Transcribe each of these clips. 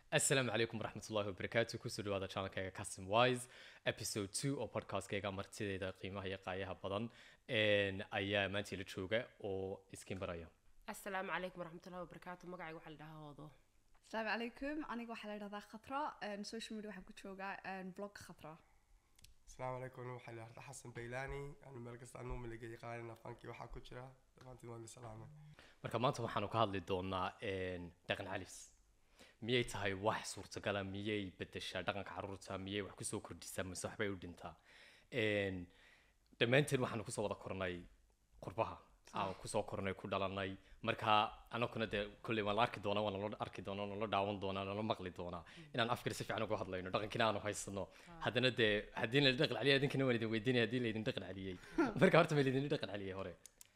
asalaamu calaykum waraxmatullahi wabarakaatu kusoo dhawaada channelkayga custom wise episode two oo podcastkayga martideeda qiimaha iyo qaayaha badan een, ayaa maanta ila jooga oo iskin baraya asalaamu calaykum waraxmatullahi wabarakaatu magacayga waxaa la dhahaa hoodo asalaamu calaykum aniga waxaa la yidhahdaa khatra een, social media waxaan ku joogaa een, blog khatra asalaamu calaykum waxaa la yidhahdaa xasan baylaani anu meel kasta anuu miliga yaqaanina fankii waxaa ku jira dhammaantiin waan salaamay marka maanta waxaanu ka hadli doonaa een, dhaqan calis miyay tahay wax suurtagala miyay bedeshaa dhaqanka caruurta miyay wax kusoo kordhisaa mise waxbay u dhintaa Een, dhammaanteen waxaanu kusoo wada kornay qurbaha aan kusoo kornay ku dhalanay marka anaguna dee kolley waan la arki doonaa waan nala arki doonaa nala daawan doonaa nala maqli doonaa inaan afkana si fiican uga hadlayno dhaqankiina aanu haysano haddana dee haddii la dhaqan celiya idinkana waan idin weydiinaya haddii laydin dhaqan celiyey marka horta ma laydin dhaqan celiyey hore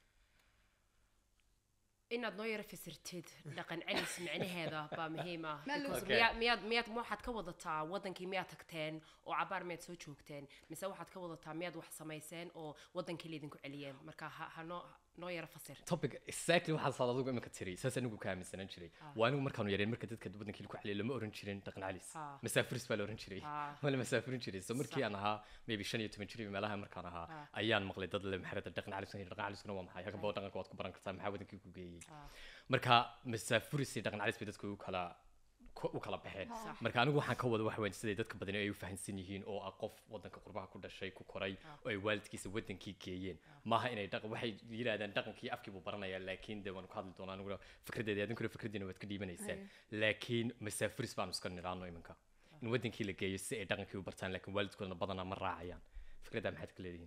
inaad noo yaro fasirtid dhaqan celis micnaheeda baa muhiim ah Meel Because Okay. miyaa- miyaad miyaad waxaad ka wadataa wadankii miyaad tagteen oo cabaar miyaad soo joogteen mise waxaad ka wadataa miyaad wax samayseen oo wadankii laydinku celiyeen marka ha ha noo noo yaro fasir topic exactly waxaad saad adigu imika tiri saas anigu ka aaminsanaan jiray waa anigu markaanu yareen marka dadka wadankii ku xaliyay lama oran jirin dhaqan calis Ah. masaafiris baa la oran jiray Ah. ma la masaafirin jiray so markii aan ahaa maybe shan iyo toban jir iyo meelaha markaan ahaa ayaan maqlay dad le maxarada dhaqan calis dhaqan caliskuna waa maxay hagaba dhaqanka waad ku baran kartaa maxaa wadankii ku geeyey marka masaafiris iyo dhaqan calis bay dadku u kala ku- u kala baxeen Sax. marka anigu waxaan ka wada wax weyn siday dadka badani ay u fahansan yihiin oo ah qof wadanka qurbaha ku dhashay ku koray oo ay waalidkiisa wadankii geeyeen maaha inay dhaqan waxay yiraahdaan dhaqankii afkii buu baranayaa laakiin dee waan ku hadli doonaa aniguna fikradeeda adinkuna fikradiina waad ka dhiibanaysaan laakiin masaafiris baanu iska nidhaano iminka in wadankii la geeyo si ay dhaqankii u bartaan laakiin waalidkoodana badanaa ma raacayaan fikraddaa maxaad ka leedihiin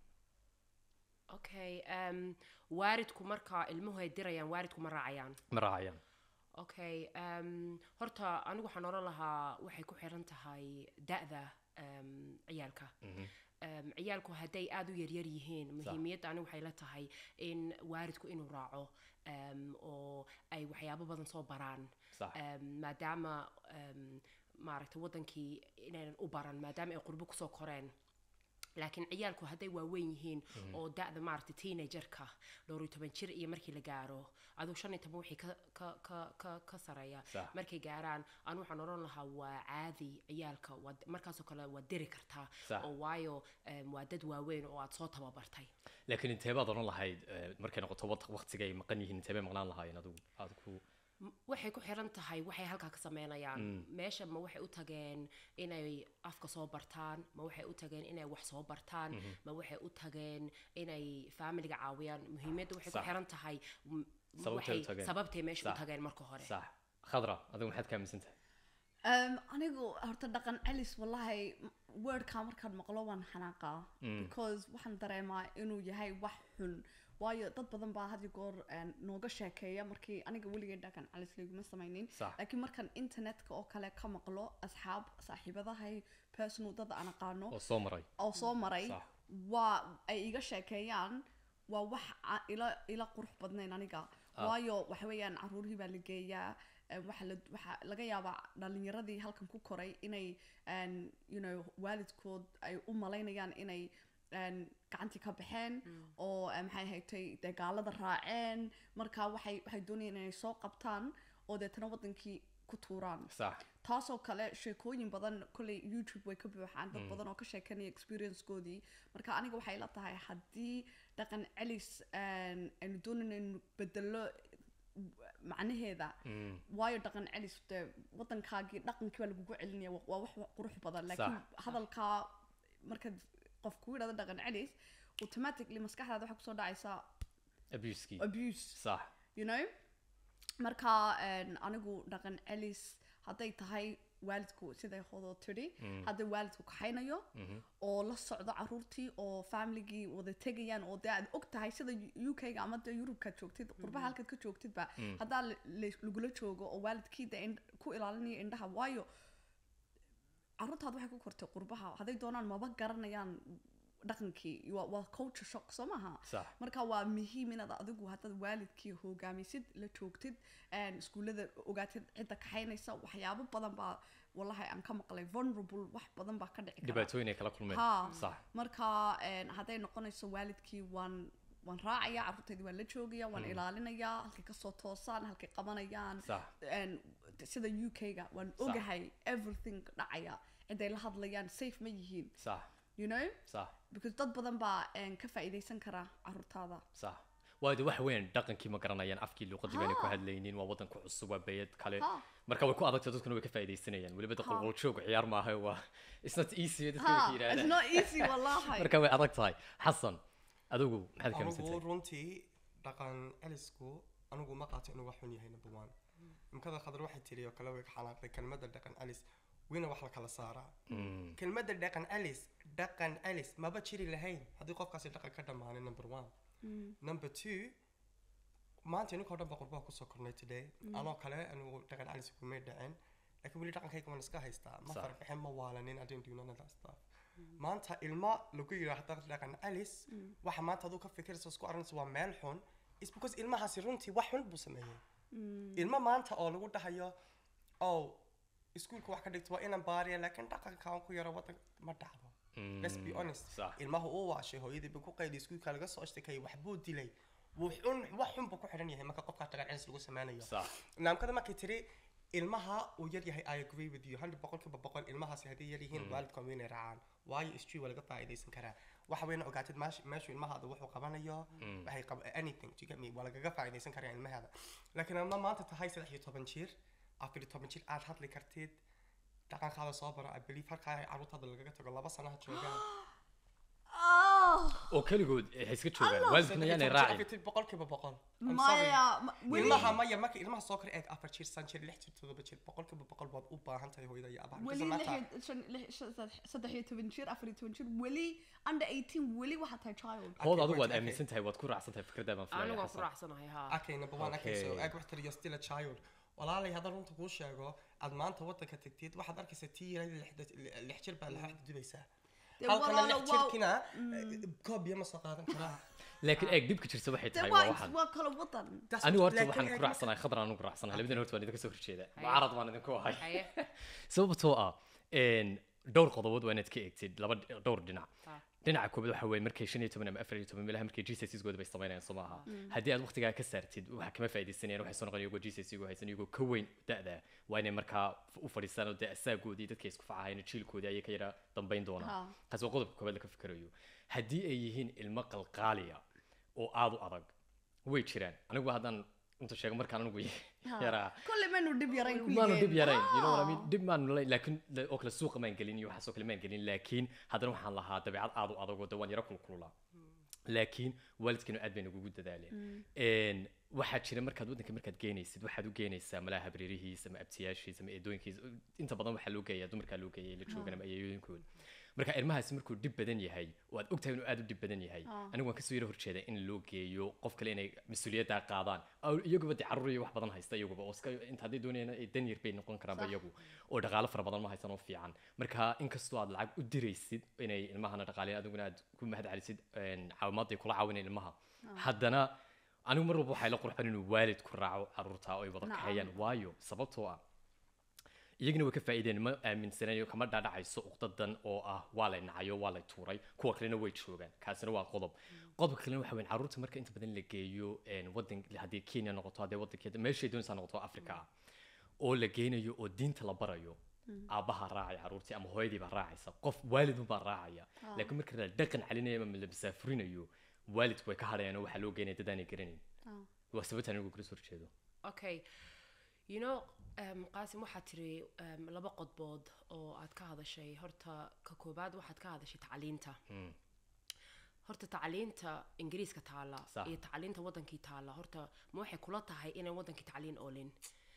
okay um, waaridku marka ilmuhu ay dirayaan waaridku ma raacayaan ma raacayaan okay um, horta anigu waxaan oran lahaa waxay ku xiran tahay da-da um, ciyaalka um, ciyaalku hadday aada u yaryar yihiin muhiimiyadda anigu waxay la tahay in waaridku inuu raaco um, oo ay waxyaabo badan soo baraan Sax. um, maadaama um, maaragtay wadankii inaynan u baran maadaama ay qurbo kusoo koreen laakiin ciyaalku hadday waaweyn yihiin oo da-da maaragtay teenagerka dhowr iyo toban jir iyo markii la gaaro aduu shan iyo toban wixii ka ka ka ka ka sareeya Sax. markay gaaraan anu waxaan odhan lahaa waa caadi ciyaalka waa markaasoo kale waa diri kartaa Sax. oo waayo em, waa dad waaweyn oo aad soo tababartay laakiin inteebaad odhan lahayd eh, markay noqoto wad- waqtiga ay maqan yihiin inteebay maqnaan lahaayeen adigu aad ku M- waxay ku xiran tahay waxay halkaa ka sameynayaan meesha ma waxay u tageen inay afka soo bartaan ma waxay u tageen inay wax soo bartaan ma waxay u tageen inay familiga caawiyaan muhiimadda waxay ku Sax. xiran tahay m- Sababtay u waxay- tageen. sababtay meesha u Sax. tageen marka hore sax khadra adigu maxaad ka aaminsan tahay Um, anigu horta dhaqan celis wallahi wordka markaan maqlo waan xanaaqaa because waxaan dareemaa inuu yahay wax xun waayo dad badan baa had iyo goor een, nooga sheekeeya markii aniga weligay dhaqan celis laguma samaynin Sax. laakiin markaan internetka oo kale ka maqlo asxaab saaxiibadahay personal dad aan aqaano oo soo maray oo soo maray Sax. waa ay iga sheekeeyaan waa wax a- ila ila qurux badnayn aniga waayo waxa weeyaan caruurihii baa la geeyaa eh, waxa la waxa laga yaabaa dhalinyaradii halkan ku koray inay een, you know waalidkood ay u malaynayaan inay een, gacantii ka baxeen oo eh, maxay haytay dee gaalada raaceen marka waxay waxay doonayaan inay soo qabtaan oo deetana wadankii ku tuuraan sax taasoo kale sheekooyin badan kolley youtube way ka buuxaan dad badan oo ka sheekanaya experiencekoodii marka aniga waxay la tahay haddii dhaqan celis een, aynu doonayno inaynu bedelo macnaheeda waayo dhaqan celis dee wadankaagii dhaqankii baa lagugu celinaya wa- waa wax qurux badan laakiin Sax. hadalkaa markaad qof ku yidhahdo dhaqan celis automatically maskaxdaada waxaa kusoo dhacaysaa abuskii abuse sax you know marka een, anigu dhaqan celis hadday tahay waalidku siday hodoo tidhi hadday waalidku kaxaynayo oo la socdo caruurtii oo familigii wada tegayaan oo dee aad og tahay sida u k-ga ama dee yurubkaad joogtid qurbaha halkaad ka joogtidba haddaa la- la- lagula joogo oo waalidkii dee ind- ku ilaalinaya indhaha waayo caruurtaad waxay ku kortay qurbaha hadday doonaan maba garanayaan dhaqankii waa waa culture shock soo maaha Sax. marka waa muhiim inaad adigu haddaad waalidkii hogaamisid la joogtid een, iskuullada ogaatid cidda kaxaynaysa waxyaabo badan baa wallahi aan ka maqlay vulnerable wax badan baa ka dhici kara dhibaatooyin ay kala kulmeen ha sax marka een, hadday noqonayso waalidkii waan waan raacaya carruurtaydi waan la joogaya waan ilaalinayaa halkay kasoo toosaan halkay qabanayaan Sax. een, sida u k-ga waan ogahay everything dhacaya ciday la hadlayaan safe ma yihiin sax you know sax because dad badan baa een, ka faa'iidaysan kara carruurtaada sax waayo de waxa weeyaan dhaqankii ma garanayaan afkii luuqadii bayna ku Ha. hadlaynin waa waddan ku cusub waa bayad kale Ha. marka way ku adagtay dadkuna way ka faa'iidaysanayaan weliba de Ha. qolqoljoog ciyaar maaha waa it's not easy dadka way ha ka it's yidhahdaan not easy wallahi marka way adag tahay xasan adigu maxaad ka anigu aaminsantahay runtii dhaqan celisku anigu ma qaato inuu wax xun yahay number one imkada khadar waxay tiri oo kale way ka xanaaqday kelmadda dhaqan celis wina wax la kala saaraa Mm, kelmadda dhaqan celis dhaqan celis maba jiri lahayn haddii qofkaasi dhaqan ka dhammaanay number one number two maanta ininka oo dhan baa qurbaha kusoo kornay today anoo kale anigu dhaqan celis kumay dhacin laakiin weli dhaqankayga waan iska haystaa ma Sax. farfixin ma waalanin I didn't do none of that stuff maanta ilma lagu yidhaahda dhaqan celis waxa maanta aduu ka fikiraysa isku arrinaysa waa meel xun is because ilmahaasi runtii wax xun buu sameeyey ilmo maanta oo lagu dhahayo oh iskuulka wax ka dhigto waa inaan baariya laakiin dhaqanka aan ku yaro wadan ma dhacdo let's be honest sax. ilmaha uu waashay hooyadii buu ku qayday iskuulka laga soo ashtakayay waxbuu dilay wuu xun wax xun buu ku xidhan yahay marka qofka dhaqan celis lagu sameynayo sax naamkada markay tiri ilmaha uu yar yahay i agree with you hundred boqolkiiba boqol ilmahaasi haddii yar yihiin waalidka waa inay raacaan waayo istri waa laga faa'iidaysan karaa waxa weyna ogaatid meesha meeshu ilmahaada wuxuu qabanayo waxay qab anything to get me waa lagaga faa'iidaysan karaa ilmahaada laakiin ama maanta tahay saddex iyo toban jir afar iyo toban jir aad hadli kartid dhaqankaada soo baro i believe halkaa ay carruurtaada lagaga tago laba sanaha joogaan oh oo keligood waxay iska joogaan Allah. waalidkuna yaanay raacin raacin boqolkiiba boqol I'm sorry. maya ma- weli ilmaha maya marka ilmaha soo kor eeg afar jir san jir lix jir todoba jir boqolkiiba boqol baad u baahan tahay hooyada iyo abaha weli Doesn't matter. lix iyo- shan- lix- shan- saddex- saddex iyo toban jir afar iyo toban jir weli under eighteen weli waxaa tahay child hood Okay, adigu waad okay. aaminsan tahay waad ku raacsan tahay fikradda baan filaya anigu waan ku xasan raacsanahay ha okay number one okay so Okay. eeg wax tiri you're still a child walaalay haddaan runta kuu sheego aad maanta waddanka tagtid waxaad arkaysaa tii yaray lix- lix jir baa laxaxda dubaysaa Dee halkana walaalo lix waa- jirkina koob biyo ma soo qaadan karaa laakiin eeg dhibka jirta waxay dee tahay waa waa is- waxan waa kala wadan That's anigu what- horta laakiin waxaan eeg ku raacsanahay khadran anigu raacsanahay labadina horta waan idinka soo horjeeda Haye. mucaarad baan idinku ahay haye sababtoo ah een, dhowr qodobood waa inaad ka eegtid laba dhowr dhinac Ha. dhinaca koobaad waxa weeye markay shan iyo toban ama afar iyo toban meelaha markay gcsigooda bay samaynayaan soo maaha haddii aad waqtigaa ka saartid waxa kama faa'iidaysanayaan waxay soo noqon iyagoo gcsigu haysan iyagoo ka weyn da'da waa inay markaa u fadhiistaan oo dee asaagoodii dadkay isku facahayeen jiilkoodii ayay ka yara dambayn doonaan Ha. taasi waa qodobka koobaad laga fikirayo haddii ay yihiin ilmo qalqaaliya oo aad u adag way jiraan anigu haddaan inta sheego markaan anigu yaraa kolley maynu dhib yarayn maanu dhib kulligeen. yarayn you know what I Ah. mean dhib maanu la laakiin la- oo kale suuqa maan gelin iyo waxaasoo kale maan gelin laakiin haddana waxaan lahaa dabeecad aad u adag oo de waan yaro kulkululaa laakiin waalidkeenu aad bay nagugu dadaaleen Een, waxaa jira markaad waddanka markaad geenaysid waxaad u geenaysaa malaha habriirihiisa ama abtiyaashiisa ama eedooyinkiisa inta badan waxaa loo geeyaa dumarkaa loo geeyay la joogan ama ayeeyooyinkooda marka ilmahaasi markuu dhib badan yahay oo aad ogtahay inuu aad u dhib badan yahay anigu waan kasoo yaro horjeeda in loo geeyo qof kale inay mas-uuliyaddaa qaadaan Aw- iyaguba de carruur iyo wax badan haysta iyaguba oo iska inta hadday doonayaan ay dan yar bay noqon karaanba Sax. iyagu oo dhaqaalo fara badan ma haysan oo fiican marka inkastoo aad lacag u diraysid inay ilmahana dhaqaaleyn adiguna aad ku mahad celisid een, caawimaad ay kula caawineen ilmaha haddana anigu mar walba waxay la qurxan inuu waalid ku raaco carruurta oo ay wada Nacam. kaxeeyaan waayo sababtoo ah iyagina way ka faa'iideen ma aaminsanayo kama dhaadhacayso uqdadan oo ah waa lay nacayo waa lay tuuray kuwa kalena way joogaan kaasina waa qodob qodobka kalena waxa weyn carruurta marka inta badan la geeyo een, wadan haddii kenya noqoto haddii wadankeeda meeshay doonaysaa noqoto africa ah oo la geynayo oo diinta la barayo aabbaha raacaya carruurtii ama hooyadii baa raacaysa qof waalidun baa raacaya laakiin marka la dhaqan celinayo ama la masaafurinayo waalidku way ka hadhayaan oo waxaa loo geynaya dad aanay garanayn Ah. waa sababtaan anigu kula soo horjeedo okay you know um, qaasim waxaad tiri um, laba qodbood oo aad ka hadashay horta ka koobaad waxaad ka hadashay tacliinta Mm. horta tacliinta ingiriiska taala Sax. iyo tacliinta wadankii taala horta ma waxay kula tahay inay wadankii tacliin oolin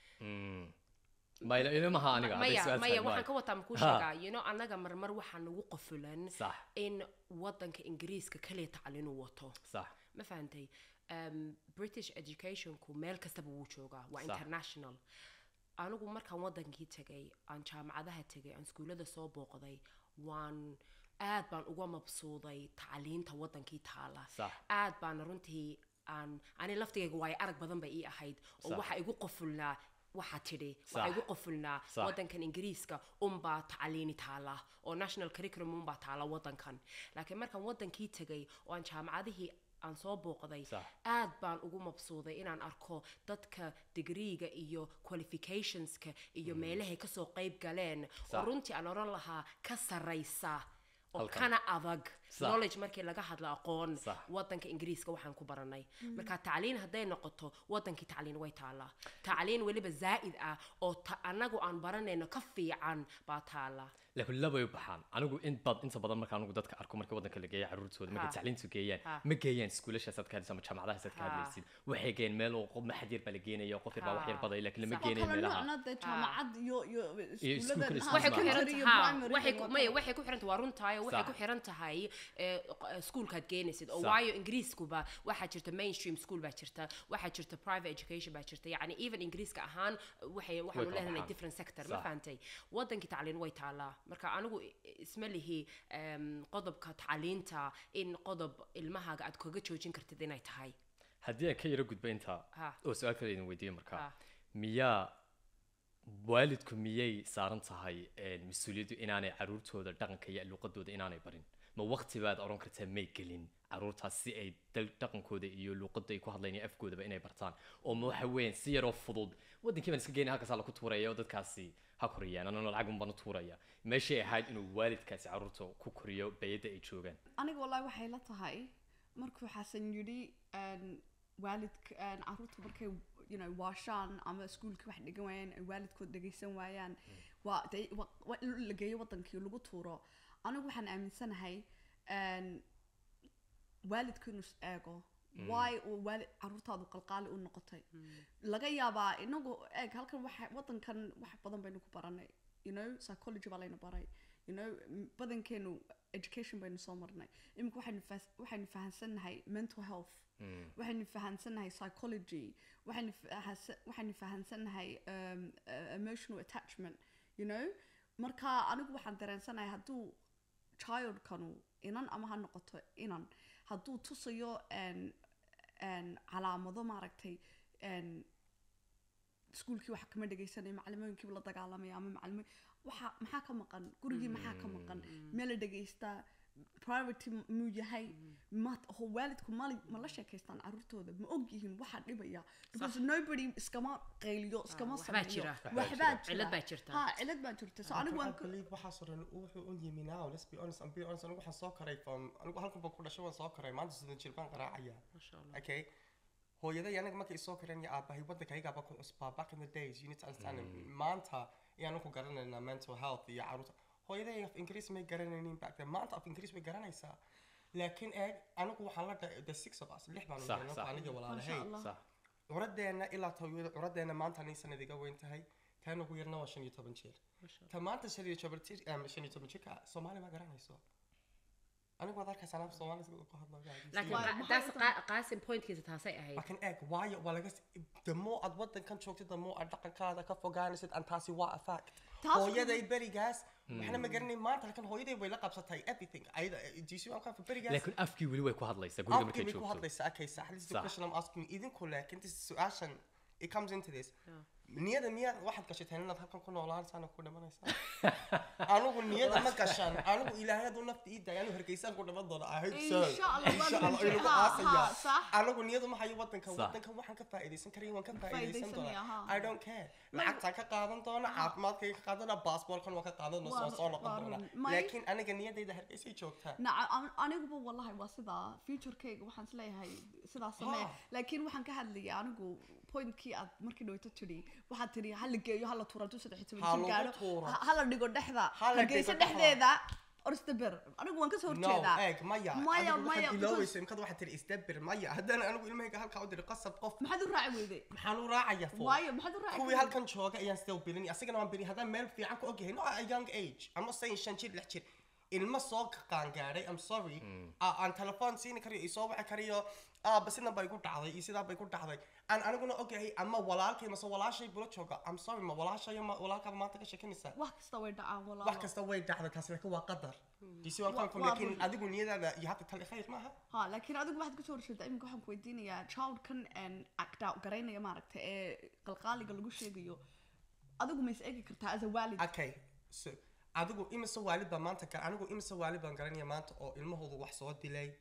Mm. ma ila- ilmaha aniga hadday maya su'aal maya tahay, waxaan waay. ka wataa makuu Ha. sheegaa you know annaga marmar waxaa nagu qofulan sax in wadanka ingiriiska kaliya tacliin uu wato sax ma fahantay um, british educationku meel kastaba wuu joogaa waa Sax. international anigu markaan wadankii tegay aan jaamacadaha tegay aan iskuullada soo booqday waan aad baan uga mabsuuday tacliinta wadankii taala Sax. aad baana runtii aan ani laftigayga waayo arag badan bay ii ahayd oo Sax. waxa igu qofulnaa waxaa tidhi Sax. waxaa igu qofulnaa Sax. wadankan ingiriiska unbaa tacliini taala oo national curriculum unbaa taala wadankan laakiin markaan wadankii tegay oo aan jaamacadihii aan soo booqday Sax. aad baan ugu mabsuuday inaan arko dadka digriiga iyo qualificationska iyo meelahay kasoo qayb galeen oo Sax. runtii aan oran lahaa ka saraysa oo Halkan. kana adag Sax. knowledge markii laga hadlo aqoon Sax. wadanka ingiriiska waxaan ku baranay marka tacliin hadday noqoto wadankii tacliin way taallaa tacliin weliba zaa'id ah oo ta anagu aan baranayno ka fiican baa taallaa laakiin labay u baxaan anigu in bad inta badan marka anigu dadka arko marka wadanka la geeya caruurtooda markay Ha. tacliintu geeyaan Ha. ma geeyaan iskuulashaasaad ka hadlaysa ama jaamacadahasaad ka Ha. hadlaysid waxay geeyaan meel oo qof maxad yar baa la geenaya qof yar baa wax yar Ha. badaya laakiin lama Sax. waa geenayo kala meelaha noocna dee jaamacad iyo iyo iskuulka iskuullada isku waxay ku Ismail. xiran secondary iyo tahay primary waxay iyo ku waa maya kala- waxay ku xiran tahay waa runtaayo waxay Sax. ku xiran tahay ee, q- iskuulkaad geenaysid oo Sax. waayo ingiriiskuba waxaa jirta mainstream school baa jirta waxaa jirta private education baa jirta yacni even ingiriiska ahaan waxay waxaanu kala leenahay baxaan. different sector ma Sax. fahantay wadankii tacliin way taallaa marka anigu i- isma lihi em, qodobka tacliinta in qodob ilmahaaga aad kaga joojin kartid inay tahay haddii aan ka yaro gudba intaa Ha. oo su-aal kale idin weydiiyo marka Ha. miyaa waalidku miyay saaran tahay een, mas-uuliyaddu inaanay caruurtooda dhaqanka iyo luuqadooda inaanay barin ma waqti baad oran kartaa may gelin caruurtaas si ay dal- dhaqankooda iyo luuqada ay ku hadlayn iyo afkoodaba inay bartaan oo ma waxa weeyaan si yaroo fudud wadankii baan iska geynaya halkaasaa laku tuuraya oo dadkaasi ha koriyaan anana lacag unbaan u tuuraya meeshay ahayd inuu waalidkaasi caruurta ku koriyo bayadda ay joogaan aniga wallahi waxay la tahay markuu xasan yidhi een, waalidka een, caruurta markay you know, waashaan ama iskuulkii wax dhigan waayaan ay waalidkood dhegaysan waayaan waa dee wa- waa in la geeyo wadankii lagu tuuro anigu waxaan aaminsanahay een, waalidku inuu is eego waay uu waalid caruurtaadu qalqaali u noqotay laga yaabaa inagu eeg halkan waxa wadankan wax badan baynu ku baranay you know psychology baa layna baray you know m- badankeenu education baynu soo marnay imika waxaynu fahas- waxaynu fahansannahay mental health waxaynu fahansannahay psychology waxaynu fahasa- waxaynu fahansannahay um, uh, emotional attachment you know marka anigu waxaan dareensanahay hadduu childkanu inan ama ha noqoto inan hadduu tusayo een een calaamado maaragtay een iskuulkii wax kama dhegaysanayo macallimooyinkiiba la dagaalamaya ama macallimo waxa maxaa ka maqan gurigii maxaa ka maqan meel la dhegaystaa priority muu yahay ma ho waalidku mali ma la sheekaystaan caruurtooda ma og yihiin waxa dhibaya because nobody iskama qayliyo iskama waxbaa sameeyo jira. waxbaa jira Cilad baa jirta. ha cilad baa jirta so anigu waan I believe waxaasoo dhan wuxuu u yimi now let's be honest I'm be honest anigu waxaan soo koray from anigu halkan baan ku dhashay waan soo koray maanta sidan jir baan qaraacaya Masha Allah. okay hooyaday anaga markay soo koreen iyo aabahay waddankaygaaba ku cusbaa back in the days you need to understand maanta ayaanu ku garanaynaa mental health iyo caruurta hooyaday af ingiriis may garanaynin back then maanta af ingiriis way garanaysaa laakiin eeg anigu waxaan la dhahay the six of us lix baan Sax, u sax. aniga Masha walaalahay Allah. sax curadeenna ilaa tawiyada curadeenna maanta anii sanad iga weyn tahay tan ugu yarna waa shan iyo toban jeer ta maanta shan iyo toban jir em, shan iyo toban jirka soomaali ma garanayso anigu waad arkaysaa anaaf soomaali sida ku hadlayo laakiin Waa- qa- maxay taas u tahay? qa- qaasim pointkiisa taasay ahayd laakiin eeg waayo waa laga the more aad wadankan joogtid the more aad dhaqankaada ka fogaanaysid an taasi waa a fact Taas- hooyaday berigaas waxna ma garanay maanta halkan hooyaday way la qabsatay everything ayada diisi waan ka berigaas laakiin afkii weli way ku hadlaysaa guriga markay afkii bay ku joogto hadlaysaa okay sax this is the Sax. question I'm asking idinku laakiin this is su-aashan it comes into this niyada miyaad waxaad gashateen inaad halkan ku noolaansaana ku dhimanaysaa anigu niyada ma gashan anigu ilaahay hadduu nafta ii daaya anu hargeysaan ku dhiman doona I hope so Insha Allah, Insha waan Allah, inagu ha, aasaya ha, sax. anigu niyadu maxayo wadankan Sax. wadankan waxaan ka faa'iidaysan karaya waan ka faa'iidaysan Faa'iidaysanaya, doonaa ha. I don't care lacagtaan ka qaadan doona caafimaadkayga ka qaadan doona baasboorkan waan ka qaadan doona Waa- soo soo noqon waa doona run. May- laakiin aniga niyadayda hargeysay joogtaa naca an- aniguba wallahi waa sidaa futurekeyga waxaan isleeyahay sidaas samee Ha. laakiin waxaan ka hadlayay anigu pointkii aad markii dhaweyto tidhi waxaad tidhi hala geeyo hala tuuro hadduu saddex iyo Ha toban jir lagu gaadho tuuro. ha- hala dhigo dhexda Ha la hargeysa dhigo dhexda. dhexdeeda orstaber anigu waan kasoo no horjeedaa eeg maya maya adigu maya waxaad because- ilooweysa imkada waxaad tiri isdabir maya haddana anigu ilmahayga halkaa u diri qasab qof maxaad u raaci weyday maxaan u raacaya fo waayo maxaad u raaci kuwii weyday? halkan jooga ayaan still bilin asagana waan bilin haddaan meel fiican ku ogyahay no a young age I'm not saying shan jir lix jir ilmo soo qaangaadhay I'm sorry aa- aan telefoon siini karayo isoo waci karayo aaba sidan bay ku dhacday iyo sidaa bay ku dhacday aan aniguna ogyahay ama walaalkay mase walaashay bula jooga I'm sorry ma walaashayo ma walaalkaaba maanta ka sheekanaysaa wax kasta way dhacaan wax walaalo kasta way dhacday taasi laakiin waa qadar disi waan Wa- confirm waa laakiin run. adigu niyadaada you have to tell khayr maaha ha laakiin adigu waxaad kasoo horjeedaa iminka waxaan ku weydiinayaa childkan n act out garaynaya maaragta ee qalqaaliga lagu sheegayo adigu ma is eegi kartaa as a waalid okay so adigu imise waalid baa maanta gar anigu imise waalid baan garanaya maanta oo ilmahoodu wax soo dilay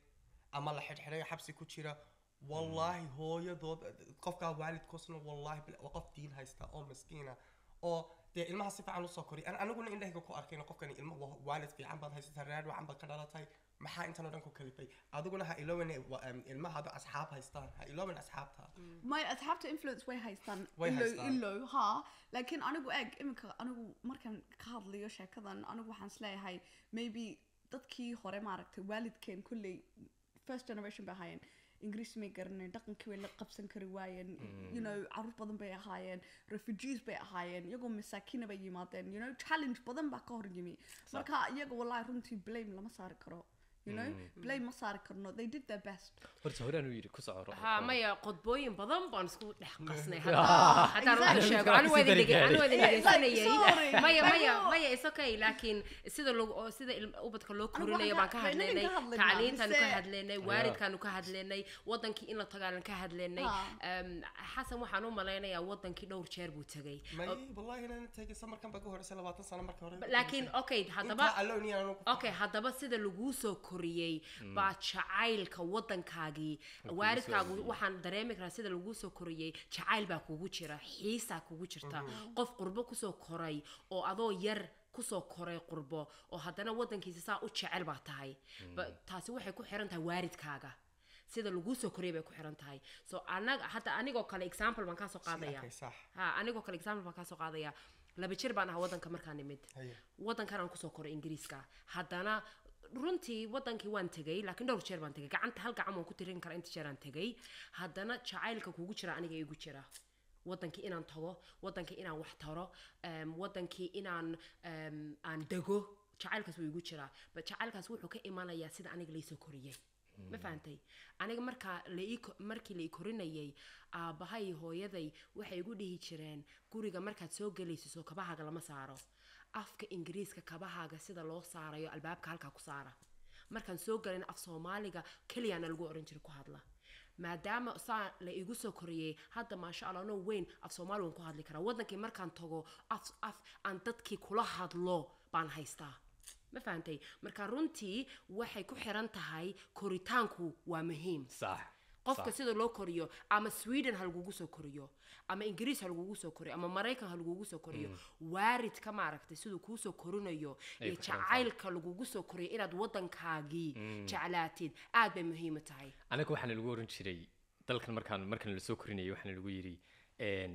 ama la xidhxidhayo xabsi ku jira wallaahi hooyadood qofkaa waalidkoosna wallaahi bil- waa qof diin haysta oo maskiina oo dee ilmaha si fiican usoo koriy An- aniguna indhahayga ku arkayna qofkani ilma wa- waalid fiican baad haysataa reer wacan baad ka dhalatay maxaa intan oo dhan ku kalifay adiguna ha iloowen ilmaha hadu asxaab haystaan ha iloowen asxaabta my asxaabta influence way haystaan Way ilow haystaan. ilow ha laakiin anigu eeg iminka anigu markaan ka hadlayo sheekadan anigu waxaan isleeyahay maybe dadkii hore maaragtay waalidkeen kolley first generation bay ahaayeen ingiriis may garanayn dhaqankii way la qabsan kari waayeen you know caruur badan bay ahaayeen refugees bay ahaayeen iyagoo masaakiina bay yimaadeen you know challenge badan baa ka hor yimi marka iyaga wallahi runtii blame lama saari karo you know blame ma saari karno they did their best horta horaan u yidhi ku soco ها مايا قطبوين بدن بان اسكو دخ قصني حتى آه. حتى انا Exactly. شاغو انا وين دقي انا وين دقي Sorry. مايا Like, مايا no. مايا اس اوكي لكن sida loo sida ubadka loo Anigu korinayo waxaan baan ka ka- innaga hadlaynay ka hadlaynaa, tacliintaanu ka mise- hadlaynay waalidkaanu ka hadlaynay wadankii in la tagaalan ka hadlaynay Ha. Em, xasan waxaan u malaynayaa wadankii dhowr jeer buu tagay may wallaahi inaan tegay samarkan baa ka horeysa labaatan sano marka hore laakiin okay haddaba intaa alone inaan anigu ku okay haddaba sida laguu soo koriyey baa jacaylka waddankaagii waalidkaagu waxaan dareemi karaa sida laguu soo koriyey jacayl baa kugu jira xiisaa kugu jirta qof qurbo kusoo koray oo adoo yar kusoo koray qurbo oo haddana waddankiisa saa u jecel baa tahay Ba- taasi waxay ku xiran tahay waalidkaaga sida laguu soo koriyay bay ku xiran tahay so anaga hadda anigoo kale example baan kaasoo qaadaya arkay, sax. ha anigoo kale example baan kaasoo qaadaya laba jir baan ahaa waddanka markaan nimid Haye. waddankan aan kusoo koray ingiriiska haddana runtii waddankii waan tegay laakiin dhowr jeer baan tegay gacanta hal gacan waan ku tirin karaa inta jeer aan tegay haddana jacaylka kugu jira aniga igu jira waddankii inaan tago waddankii inaan wax taro em, waddankii inaan em, aan dego jacaylkaas wuu igu jiraa but jacaylkaas wuxuu ka imanayaa sida aniga laysoo koriyey ma fahantay aniga markaa la ii ko- markii la ii korinayay aabbahay hooyaday waxay igu dhihi jireen guriga markaad soo gelayso soo kabahaaga lama saaro afka ingiriiska kabahaaga sida loo saarayo albaabka halkaa ku saara markaan soo galin af soomaaliga keliyaana lagu oran jiray ku hadla maadaama saa la igu soo koriyey hadda maasha allah no weyn af soomaali waan ku hadli karaa waddankii markaan tago af af aan dadkii kula hadlo baan haystaa ma fahantay marka runtii waxay ku xiran tahay koritaanku waa muhiim sax qofka sax. sida loo koriyo ama sweden ha lagugu soo koriyo ama ingiriis ha lagugu soo koriyo ama maraykan ha lagugu soo koriyo waalidka maaragtay siduu kuu soo korinayo Ay iyo ku xiran tahay. jacaylka lagugu soo koriyo inaad waddankaagii jeclaatid aad bay muhiim u tahay anaga waxaana lagu oran jiray dalkan markaan markaan lasoo korinayay waxaana lagu yidhi een,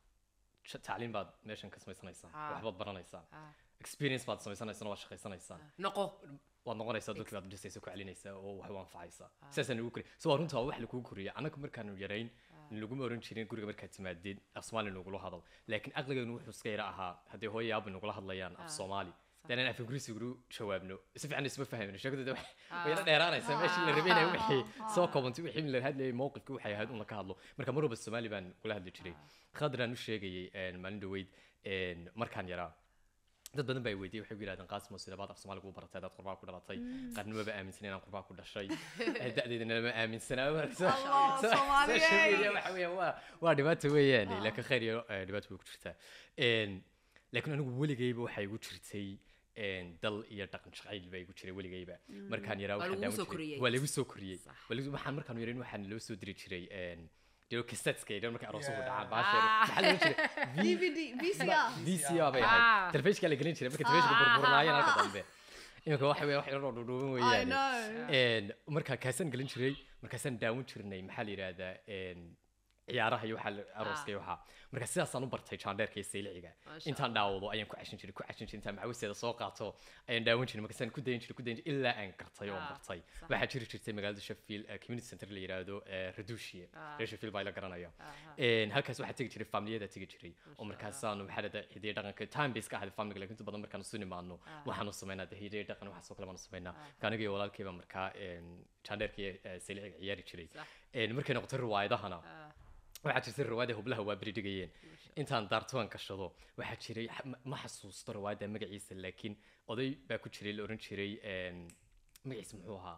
sh- tacliin baad meeshan ka samaysanaysaa Ah. waxbaad baranaysaa Ah. experience baad samaysanaysaa waad shaqaysanaysaa noqo waad noqonaysaa dadkii baad dhisaysa ku celinaysaa oo wax u anfacaysaa sidaasaan lagu koriya so waa runtaa wax lagugu koriya anaga markaanu yarayn laguma oran jirin guriga markaad timaadeed af soomaali nagula hadal laakiin aqligeenu wuxuu iska yara ahaa haddii hooyo aaba nagula hadlayaan af soomaali danaan af ingiriisi ugu jawaabno si fiican isma fahmin sheekadooda wax- way la dheeraanaysaa meeshii la rabay inay wixii soo koobantay wixii la hadlayay mowqifkii waxay ahayd un la ka hadlo marka mar walba soomaali baan kula hadli jiray khadraan u sheegayay een, maalin dhaweyd een, markaan yaraa dad badan baa i weydiiyey waxay ku yidhahdeen qaasimo sidabaad af soomaaliga u baratay adaad qurbaa ku dhalatay qaarna maba aaminsan inaan qurbaa ku dhashay Eh, da'deedana lama aaminsanaa marka so- Allah, so- Soomaaliyeed. social media waxa weeyaan waa waa dhibaato weeyaan laakiin khayr iyo eh, dhibaato way ku jirtaa Een, laakiin anigu weligayba waxay igu jirtay een, dal iyo dhaqan jacayl baa igu jiray weligayba markaan yaraa Waa waxaan lagugu daawan soo jiray- koriyey. waa lagu soo koriyey Sax. Waa lagu- waxaan markaan yarin waxaan loo soo diri jiray een, dilo kasetska iyo markay aroosuhu Yeah. dhacaan baasheer maxaa la oran jiray V- dvd vcr VCR bay Ah. ahayd telefishinka la gelin jiray marka telefishinka burburnaayeen halka dambe iminka waxa weeye wax yaroo dhudhuuban i weeyaan know een markaa kaasaan gelin jiray markaasaan daawan jirnay maxaa la yidhaahdaa een ciyaaraha iyo waxaa la- arooska iyo waxaa marka sidaasaan u bartay jaandheerka iyo sayliciga Masha intaan daawado ayaan ku cashin jiray ku cashin jiray intaan macawisteeda soo qaato ayaan daawan jiray markaasaan ku dayin jiray ku dayin jiray ilaa aan gartay oo Ah, bartay sax. waxaa jiri jirtay magaalada sheffield eh, community center la yidhaahdo eh, radushiye Ah. reer sheffield baa la garanaya Aha. Een, halkaas waxaa tegi jiray familiyada tegi jiray oo markaasaanu maxaa lahda hidiya dhaqanka time base ka ahayd familiga laakiin inta badan markaanu isu nimaadno waxaanu sameynaa de hidiya dhaqan waxaasoo kale baanu sameynaa ka aniga iyo walaalkayba markaa een, jaandheerka iyo eh, sayliciga ciyaari jiray Sax. Een, markay noqotay riwaayadahana Ah, waxaa jirtay riwaayada hublaha waa beri dhigayeen intaan daartuwan gashado waxaa jiray xa- ma- ma xasuusto riwaayada magaciisa laakiin oday baa ku jiray la oran jiray een, magaciisa muxuu ahaa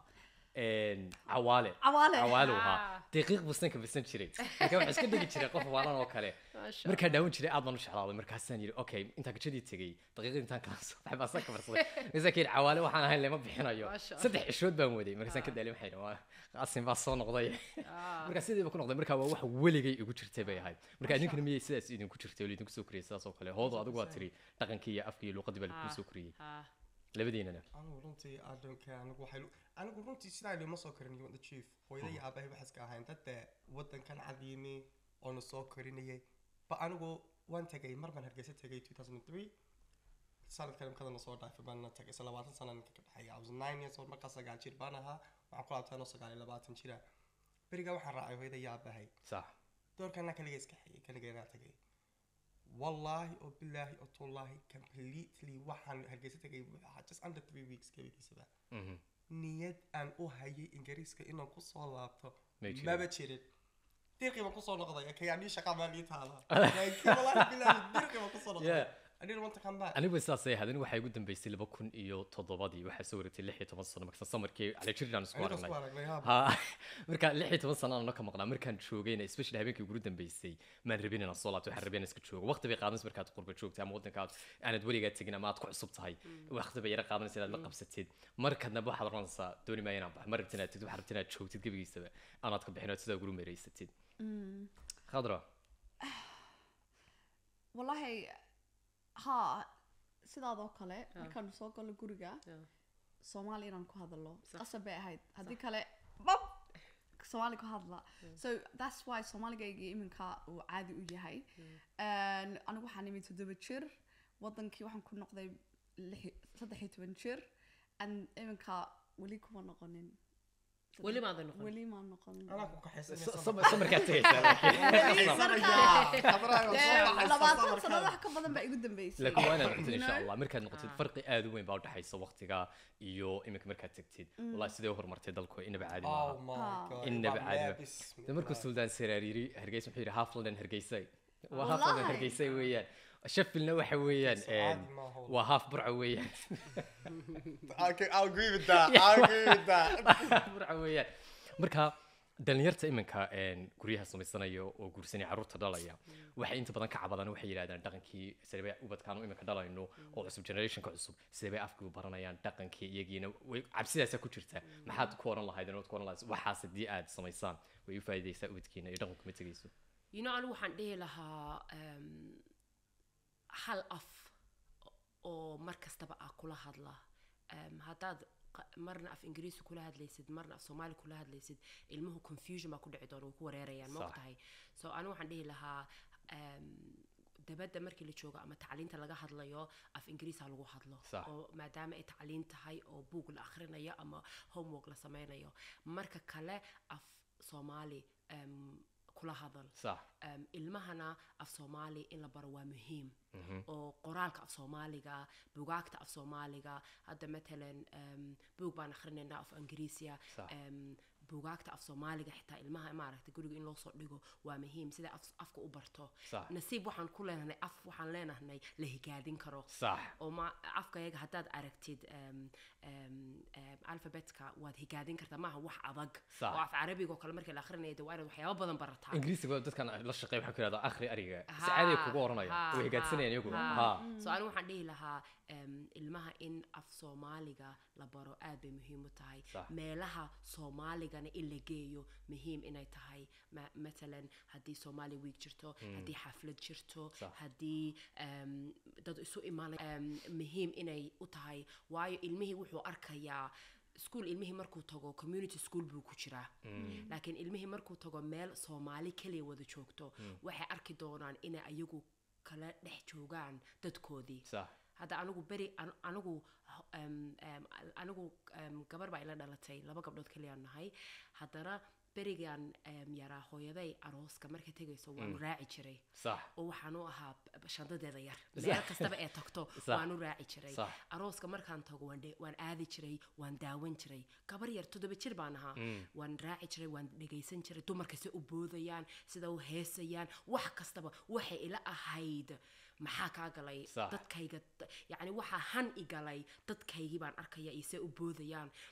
een, cawaale Cawaale. cawaale uu Ah. ahaa daqiiq buu sanka bisan jiray marka waxaa iska dhigi jiray qof waalan oo kale Masha markaa daawan jiray aad baan u jeclaaday markaasaan yidhi okay intaan gajadii tegey daqiiqadii intaan kala soo baxay baan sanka marsaday markaasaan ka yidhi cawaale waxaan ahayn lama bixinayo Masha Allah. saddex cishood baan waday markaasaan ka daalay waxay waa qaasin baa soo noqday Ah. marka sidiiba ku noqday marka waa wax weligay igu jirtay bay ahayd marka idinkana miyay sidaas idinku jirtay oo idinku soo koriyay sidaas oo kale hoodo adigu waa tiri dhaqankii iyo afkii iyo luqadii baa lagu Ah, soo koriyey ah. labadiinana anigu runtii adonka anigu waxay anigu runtii sidaa lima soo korin the chief hooyada iyo aabahay waxay iska ahayn dad dee wadankan cadiimi oona soo korinayay ba anigu waan tagay mar baan hargeysa tagay 2003 sanadkan imkadana soo dhaafay baana tagay isla labaatan sanadka ka dhexeeya I was nine years old markaa sagaal jir baan ahaa waxaan ku laabtay anoo sagaal iyo labaatan jira berigaa waxaan raacay hooyada iyo aabahay sax doorkana kaliga iska xigay kaligeena tagay wallaahi oo bilaahi oo tullaahi completely waxaan hargeysa tagay waxaa just under three weeks gebigiisaba Mhm. niyad aan u hayay ingiriiska inaan kusoo laabto May jirin. maba jirin dirqi baan kusoo noqday kayaanii shaqa maa lii taala laakiin wallaahi bilaahi dirqi baan kusoo noqday Yeah. I didn't want to come back anigu sidaasay ahayd anigu waxaa igu dambeysay laba kun iyo toddobadii waxaa soo wareegtay lix iyo toban sano markaas samarkii cali jirnaan isku Aniga isku aragnay aragnay haa ha marka lix iyo toban sano aan ka maqnaa markaan joogayna especially habeenkii ugu dambeysay maan rabin inaan soo laabto waxaan rabin inaan iska joogo waqti bay qaadanaysa markaad qurba joogtay ama waddanka aad aanad weligaa tegin ama aad ku cusub tahay waqti bay yara qaadanaysa inaad la qabsatid markadnaba waxaad oranaysaa dooni maayo inaan baxo ma rabtin inaad tegid waxaad rabtin inaad joogtid gebigiisaba aanaad ka bixin oo sidaa ugu meeraysatid khadra wallahi haa sidaadoo kale markaanu soo galno guriga Yeah. soomaali inaan ku hadalo Sax. qasab bay ahayd haddii kale bab soomaali ku hadla so that's why soomaaligaygii iminka uu caadi u yahay And anigu waxaan imi toddoba jir wadankii waxaan ku noqday lix- saddex iyo toban jir and iminka weli kuma noqonin Weli maadan noqon? weli maan noqonin anaa ku kaxaysanaya So- sama- so- samarkaad tegaysaa laakiin Kaxaysanaya. Khadraay, waan soo Dee, baxaysaa labaatan samarkaada. sanad wax ka badan baa igu dambeysay laakiin waa inaad noqotid You insha know? allah markaad noqotid farqi aad u weyn baa udhexaysa waqtiga iyo iminka markaad tegtid wallahi sidee u horumartay dalku inaba caadi Oh maaha my Ah. God, inaba waa caadi leebis. maaha de markuu suldaan saraar yiri hargeysa wuxuu yidhi half london hargeysay waa half Wallahi. london hargeysay weeyaan sheffieldna waxa weeyaan So caadi een, maaha wallahi. waa half burco weeyaan Okay, I'll agree with that. I'll agree with that. burco weeyaan marka dhalinyarta iminka een, guryaha samaysanaya oo guursanaya carruurta dhalaya waxay inta badan ka cabadaan waxay yidhahdaan dhaqankii sidee bay ubadkaan iminka dhalayno oo cusub generationka cusub sidee bay afkii u baranayaan dhaqankii iyagiina way cabsidaasaa ku jirta maxaad ku oran lahayd ood ku oran lahayd waxaas haddii aad samaysaan way u faa'iidaysaa ubadkiina iyo dhaqanku ma tegayso you know anigu waxaan dhihi lahaa um, hal af oo mar kastaba ah kula hadla um, haddaad qa- marna af ingiriisi kula hadlaysid marna af soomaali kula hadlaysid ilmuhu confusion baa ku dhici doona way ku wareerayaan ma Sax. ogtahay so anigu waxaan dhihi lahaa um, dabadda markii la joogo ama tacliinta laga hadlayo af ingiriis ha lagu hadlo Sax. oo maadaama ay tacliin tahay oo buug la akhrinayo ama homework la sameynayo marka kale af soomaali um, kula hadal sax um, ilmahana af soomaali in la baro waa muhiim oo qoraalka af soomaaliga bugaagta af soomaaliga hadda matalan um, buug baan akrinaynaa af ingiriisiya Sax. um, bugaagta af soomaaliga xitaa ilmaha maaragtay guriga in loo soo dhigo waa muhiim sida af, afka u barto Sax. nasiib waxaan ku leenahay af waxaan leenahay la higaadin karo sax oo ma afkayaga haddaad aragtid um, um, um, alphabetka waad higaadin kartaa maaha wax adag Sax. oo af carabiga oo kale markii la akrinaya de waa inaad waxyaabo badan barataa ingiriisiga dadkan la shaqeeya waxaa ku yidhahdaa akhri ariga si Ha, caadi ay kugu oranaya ha, way higaadsanayaan iyagu ha. ha so anigu waxaan dhihi lahaa em, ilmaha in af soomaaliga la baro aad bay muhiim u tahay Sax. meelaha soomaaligana in la geeyo muhiim inay tahay Ma- matalan haddii somali week jirto haddii xaflad jirto Sax. haddii em, dad isu imaanay em, muhiim inay u tahay waayo ilmihii wuxuu arkayaa school ilmihii markuu tago community school buu ku jiraa laakiin ilmihii markuu tago meel soomaali keliya wada joogto waxay arki doonaan inay ayagu kala dhex joogaan dadkoodii sax hadda anigu beri an- anigu em, em, anigu em, gabar baa ila dhalatay laba gabdhood keliyaan nahay haddana berigan em, yaraa hooyaday arooska markay tegayso waanu raaci jiray sax oo waxaan u ahaa b- shandadeeda yar meel kastaba ee tagto Sax. waan u raaci jiray Sax. arooska markaan tago waan dhe- waan aadi jiray waan daawan jiray gabar yar toddoba jir baan ahaa waan raaci jiray waan dhegaysan jiray dumarka se u boodayaan sida u heesayaan wax kastaba waxay ila ahayd maxaa kaa galay Sax. dadkayga yacni waxaa han i galay dadkaygii baan arkaya iyo se u boodayaan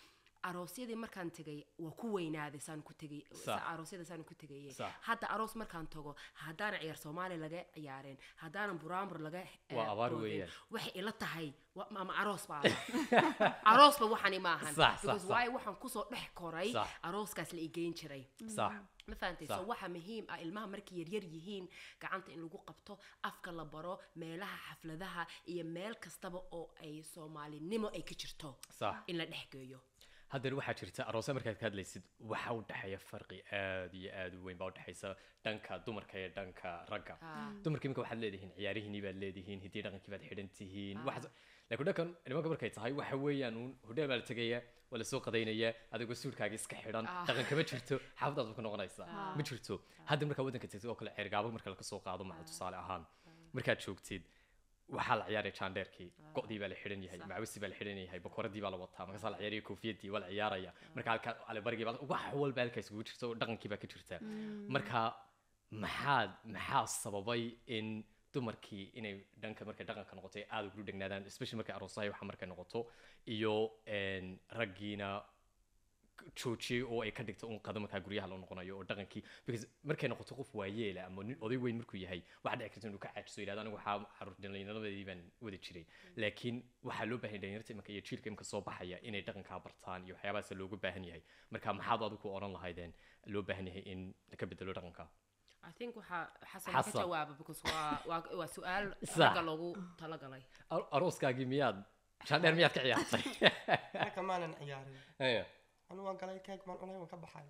aroosyadii markaan tegay waa ku weynaaday saan ku tegay Sax. aroosyada saan ku tegayay Sax. hadda aroos markaan tago haddaanan ciyaar soomaali laga ciyaareen haddaanan buraanbur laga eh, Waa abaar boodin, weeyaan. waxay ila tahay wa- ama aroos baa aroosba waxani ma ahan Sax, sax, because sax. waayo waxaan kusoo dhex koray Sax. arooskaas la igeyn jiray sax ma fahantay Sax. so waxa muhiim ah ilmaha markay yaryar yihiin gacanta in lagu qabto afka la baro meelaha xafladaha iyo meel kastaba oo ay soomaalinimo ay ka jirto sax in la dhex geeyo haddana waxaa jirta aroose markaad ka hadlaysid waxaa u dhexeeya farqi aad iyo aad u weyn baa u dhexaysa dhanka dumarka iyo dhanka ragga dumarka iminka waxaad leedihiin ciyaarihiinii baad leedihiin hiddii dhaqankii baad xidhan tihiin waxaas laakiin dhankan nimanka markay tahay waxa weeyaan uun hodheel baa la tegaya waa lasoo qadaynaya adigoo suudkaaga iska xidhan dhaqanka ma jirto xaafadaad ku noqonaysaa ma jirto hadda markaa waddanka tagtid oo kale ceergaabo marka laga soo qaado maca tusaale ahaan markaad joogtid waxaa la ciyaaraya jaandheerkii go'dii baa la xidhan yahay macawisi baa la xidhan yahay bakoradii baa la wataa markaasaa la ciyaaraya koofiyadii waa la ciyaaraya marka halkaa alibarigii baa wax walba halkaa isugu jirta oo dhaqankii baa ka jirta marka maxaad maxaa sababay in dumarkii inay dhanka markay dhaqanka noqoto ay aada ugu dhegnaadaan especially markay aroosahay waxa markay noqoto iyo een, raggiina joojiyey oo ay ka dhigto un qado markaa guryaha loo noqonayo oo dhaqankii because markay noqoto qof waayeela ama nin oday weyn markuu yahay waxaa dhici karta inuu ka caajiso yidhahdo anigu waxaa caruur dhallinyaradeedii baan wada jiray laakiin waxaa loo baahan yahay dhalinyarta imika iyo jiilka imika soo baxaya inay dhaqankaa bartaan iyo waxyaabahaas looga baahan yahay marka maxaad adigu ku odhan lahaydeen loo baahan yahay in ka bedelo dhaqanka i think waxaa xasan ka Xasan. jawaaba because waa waa waa su-aal Sax. ragga loogu talagalay Ar- arooskaagii miyaad jaandheer miyaad ka ciyaartay marka maanan ciyaarin Aya. anu waan galay keeg maan cunay waan ka baxay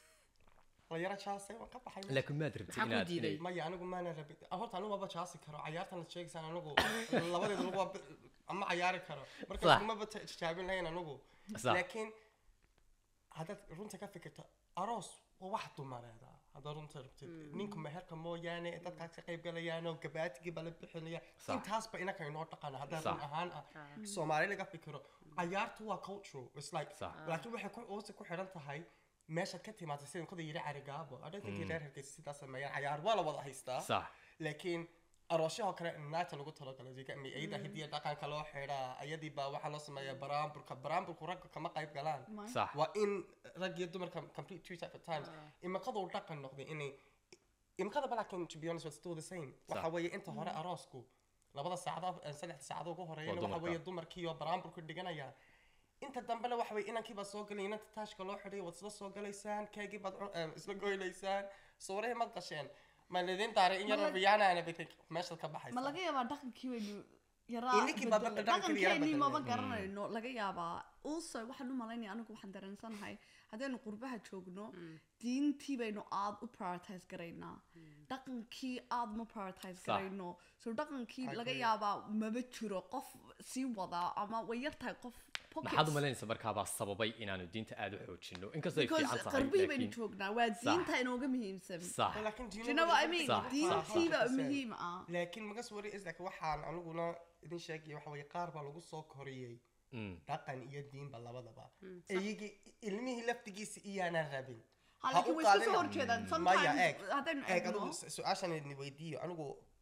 la yara jaasay waan ka baxay laakiin maad rabtay Maxaa ku inaad diiday? inay- maya anigu maanan rabin ah, horta anigu maba jaasi karo cayaartan la sheegaysaan anigu labadeeda lagu waa- ama cayaari karo Sax. marka maba tijaabin lahayn anigu Sax. laakiin haddaad runta ka fikirto aroos waa wax dumareeda haddaad runta rabtid ninku meherka mooyaane dadkaas ka qayb galayaanoo gabaatigii baa la bixinaya Sax. intaasba inaka inoo dhaqana haddaan Sax. run ahaan ah soomaali laga fikiro cayaartu waa cultural it's like Sax. laakiin waxay ku hoose ku xidhan tahay meeshaad ka timaatay sida kada yiri carigaabo adhantinkii reer hargeysa sidaas sameeyaan cayaar waa la wada haystaa sax laakiin aroosyahoo kale naagta lagu talagalay digami iyada hidiya dhaqanka loo xidhaa ayadii baa waxaa loo sameeyaa baraamburka baraamburku ragga kama qayb galaan sax waa in rag iyo dumarka complete two separate times imakaduu dhaqan noqday inay imakada balaakin to be honest was still the same waxa Sax. weeye inta hore aroosku labada saacado eh, saddexda saacado ugu horeeyana Waa waxa weeye dumarka. dumarkii oo baraamburku dhiganaya inta dambena waxa weeye inankii baad soo galay inanta taashka loo xidhay waad isla soo galaysaan keegii baad cun- eh, isla goynaysaan sawirahii maad gasheen ma lidin daaray in Ma yaroo la- riyaana ana everything meeshaad ka ma baxaysa laga yaabaa dhaqankii waynu yaraa Ininkii baa bedelay. dhaqankii yara dhaqankeenii maba bedelay. garanayno laga yaabaa also waxaan u malaynaya anigu waxaan dareensanahay haddaynu qurbaha joogno diintii baynu aad u prioritize garaynaa dhaqankii aad ma prioritize Sax. garayno so dhaqankii I laga agree. yaabaa maba jiro qof sii wadaa ama way yar tahay qof maxaad u pockets. malaynaysa markaabaa sababay inaanu diinta aada u xoojino inkastoo ay because fiican tahay qarbii baynu laakiin joognaa waa diinta inooga muhiimsan sax laakiin Do you know what I mean? Sax, sax, diintiiba sax. muhiim ah laakiin magas wari is like waxaan aniguna idin sheegaya waxa weeye qaar baa lagu soo koriyey Mm. dhaqan iyo diinba labadaba iyagii ilmihii laftigiisa iyaanaan rabin Ha, Ha laakiin u way isku qaadina. soo horjeedaan maya sometimes eeg haddaynu eeg eegno adigu su- su-aashan idin weydiiyo anigu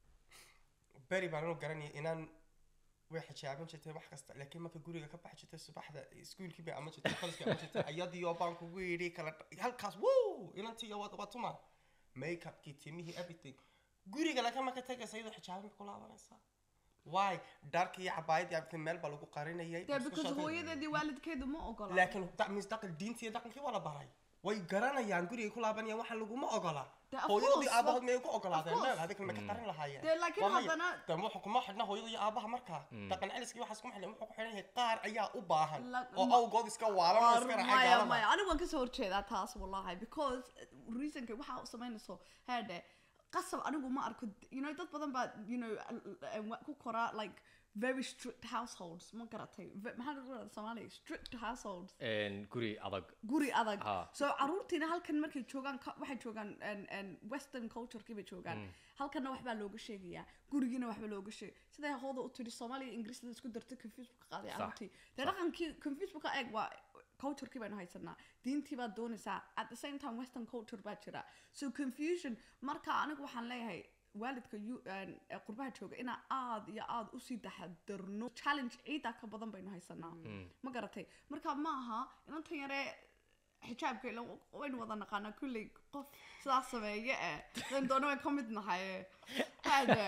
beri baan anu garanaya inaan way xijaaban jirtay wax kasta laakiin marka guriga ka baxi jirtay subaxda iskuulkii bay ama jirtay koliskii ama jirtay ayadiyo baan kugu yidhi kala dha- halkaas wuu inantiyo waa waa tuma makeupkii timihii everything guriga laka marka tagaysa iyadoo xijaaban bay ku laabanaysaa why dharkii iyo cabaayadii everything meel baa lagu qarinayay dee isku because shaqay- hooyadeedii waalidkeedu ma ogola laakiin that means dhaqan diintii iyo dhaqankii waa la baray way garanayaan gurigay ku laabanayaan waxaa laguma ogola Dee, of hooyadoodii course, aabahood of- miyay ku ogolaadeen of course. meel adiga ma ka qarin lahaayeen Dee, laakiin Waa maya. haddana- dee wuxuu kuma xidhna hooyada iyo aabaha markaa dhaqan celiskii waxaas kuma xidhan wuxuu ku xidhan yahay qaar ayaa u baahan La- oo ma- awgood iska waalan oo iska raacay maya gaalada maya anigu waan kasoo horjeedaa taas wallahi because uh, reasonka waxa u samaynayso heede qasab anigu ma arko you know dad badan baa you know uh, uh, ku koraa like very strict households ma garatay Ve- maxaa lagu radaa soomaaliya strict households Een, guri adag guri adag Ha. so caruurtiina halkan markay joogaan ka- waxay joogaan en- en western culturekii bay joogaan halkanna waxbaa looga sheegayaa gurigiina waxba looga sheegay siday hooda u tiri soomaaliya ingiriisda isku dartay confuse ka qaaday Sax, caruurtii dee dhaqankii confuse ka eeg waa culturekii baynu haysanaa diintii baad doonaysaa at the same time western culture baa jira so confusion marka anigu waxaan leeyahay waalidka yu- een, ee qurbaha jooga inaan aad iyo aad usii taxadarno challenge ciidaa ka badan baynu haysanaa ma garatay marka ma aha inantan yare xijaabka ila waynu wada naqaanaa kulley qof sidaas sameeye eh dan doona way ka mid nahay hada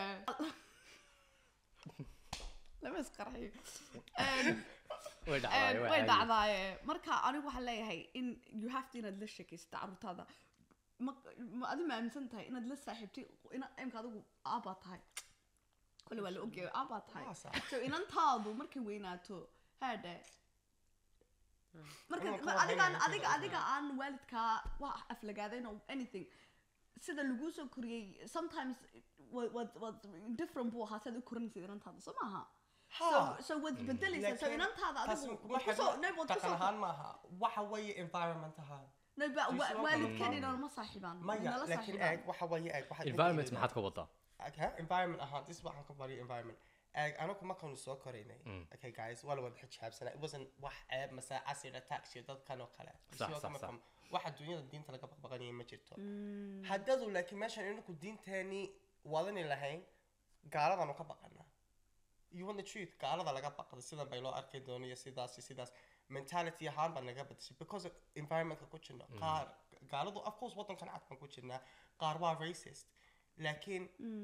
lama isqarxiyo Een, way Een, dhacdaa way dhacdaaye marka anigu waxaan leeyahay in you have to inaad la sheekaysta carruurtaada ma ma adi ma aaminsan tahay inaad la saaxiibtay ina imka adigu aabbaa tahay kole waa la ogyahay aabbaa tahay Waa sax. so inantaadu markay weynaato haadhe marka Inuu ka ma- adigaan warhayo adiga marka adiga aan waalidkaa wax aflagaadayn or anything sida laguu soo koriyey sometimes wa- waad waad different buu ahaa siaad u korinaysid inantaada soo maaha so Ha. so waad bedelaysaa so Laakiin inantaada taas adigu kuma waad kusoo xidhna no waad dhaqan kusoo ahaan maaha waxa weeye environment ahaan no ba Just wa- one waalidkan thing. inaan ma saaxiibaan maya inala laakiin saaxiibaan eeg waxa weeye eeg waxaad environment ujeedaa- maxaad ka wadaa okay environment ahaan this is waxaan ka bariyo environment eeg anagu markaanu soo koraynay okay guys waa la wada xijaabsanaa it wasn't wax ceeb mase acid attacks iyo dadkan oo kale You see Sax, what sax, I'm sax. from? waxa dunyada diinta laga baqbaqanaya ma jirto haddadu laakiin meeshan inaku diinteeni wadani lahayn gaaladanu ka baqana you want the truth gaalada laga baqda sidan bay loo arki doono iyo sidaas iyo sidaas mentality ahaan baa naga badashay because of environmentka ku jirno qaar gaaladu of course wadankan cad baan ku jirnaa qaar waa racist laakiin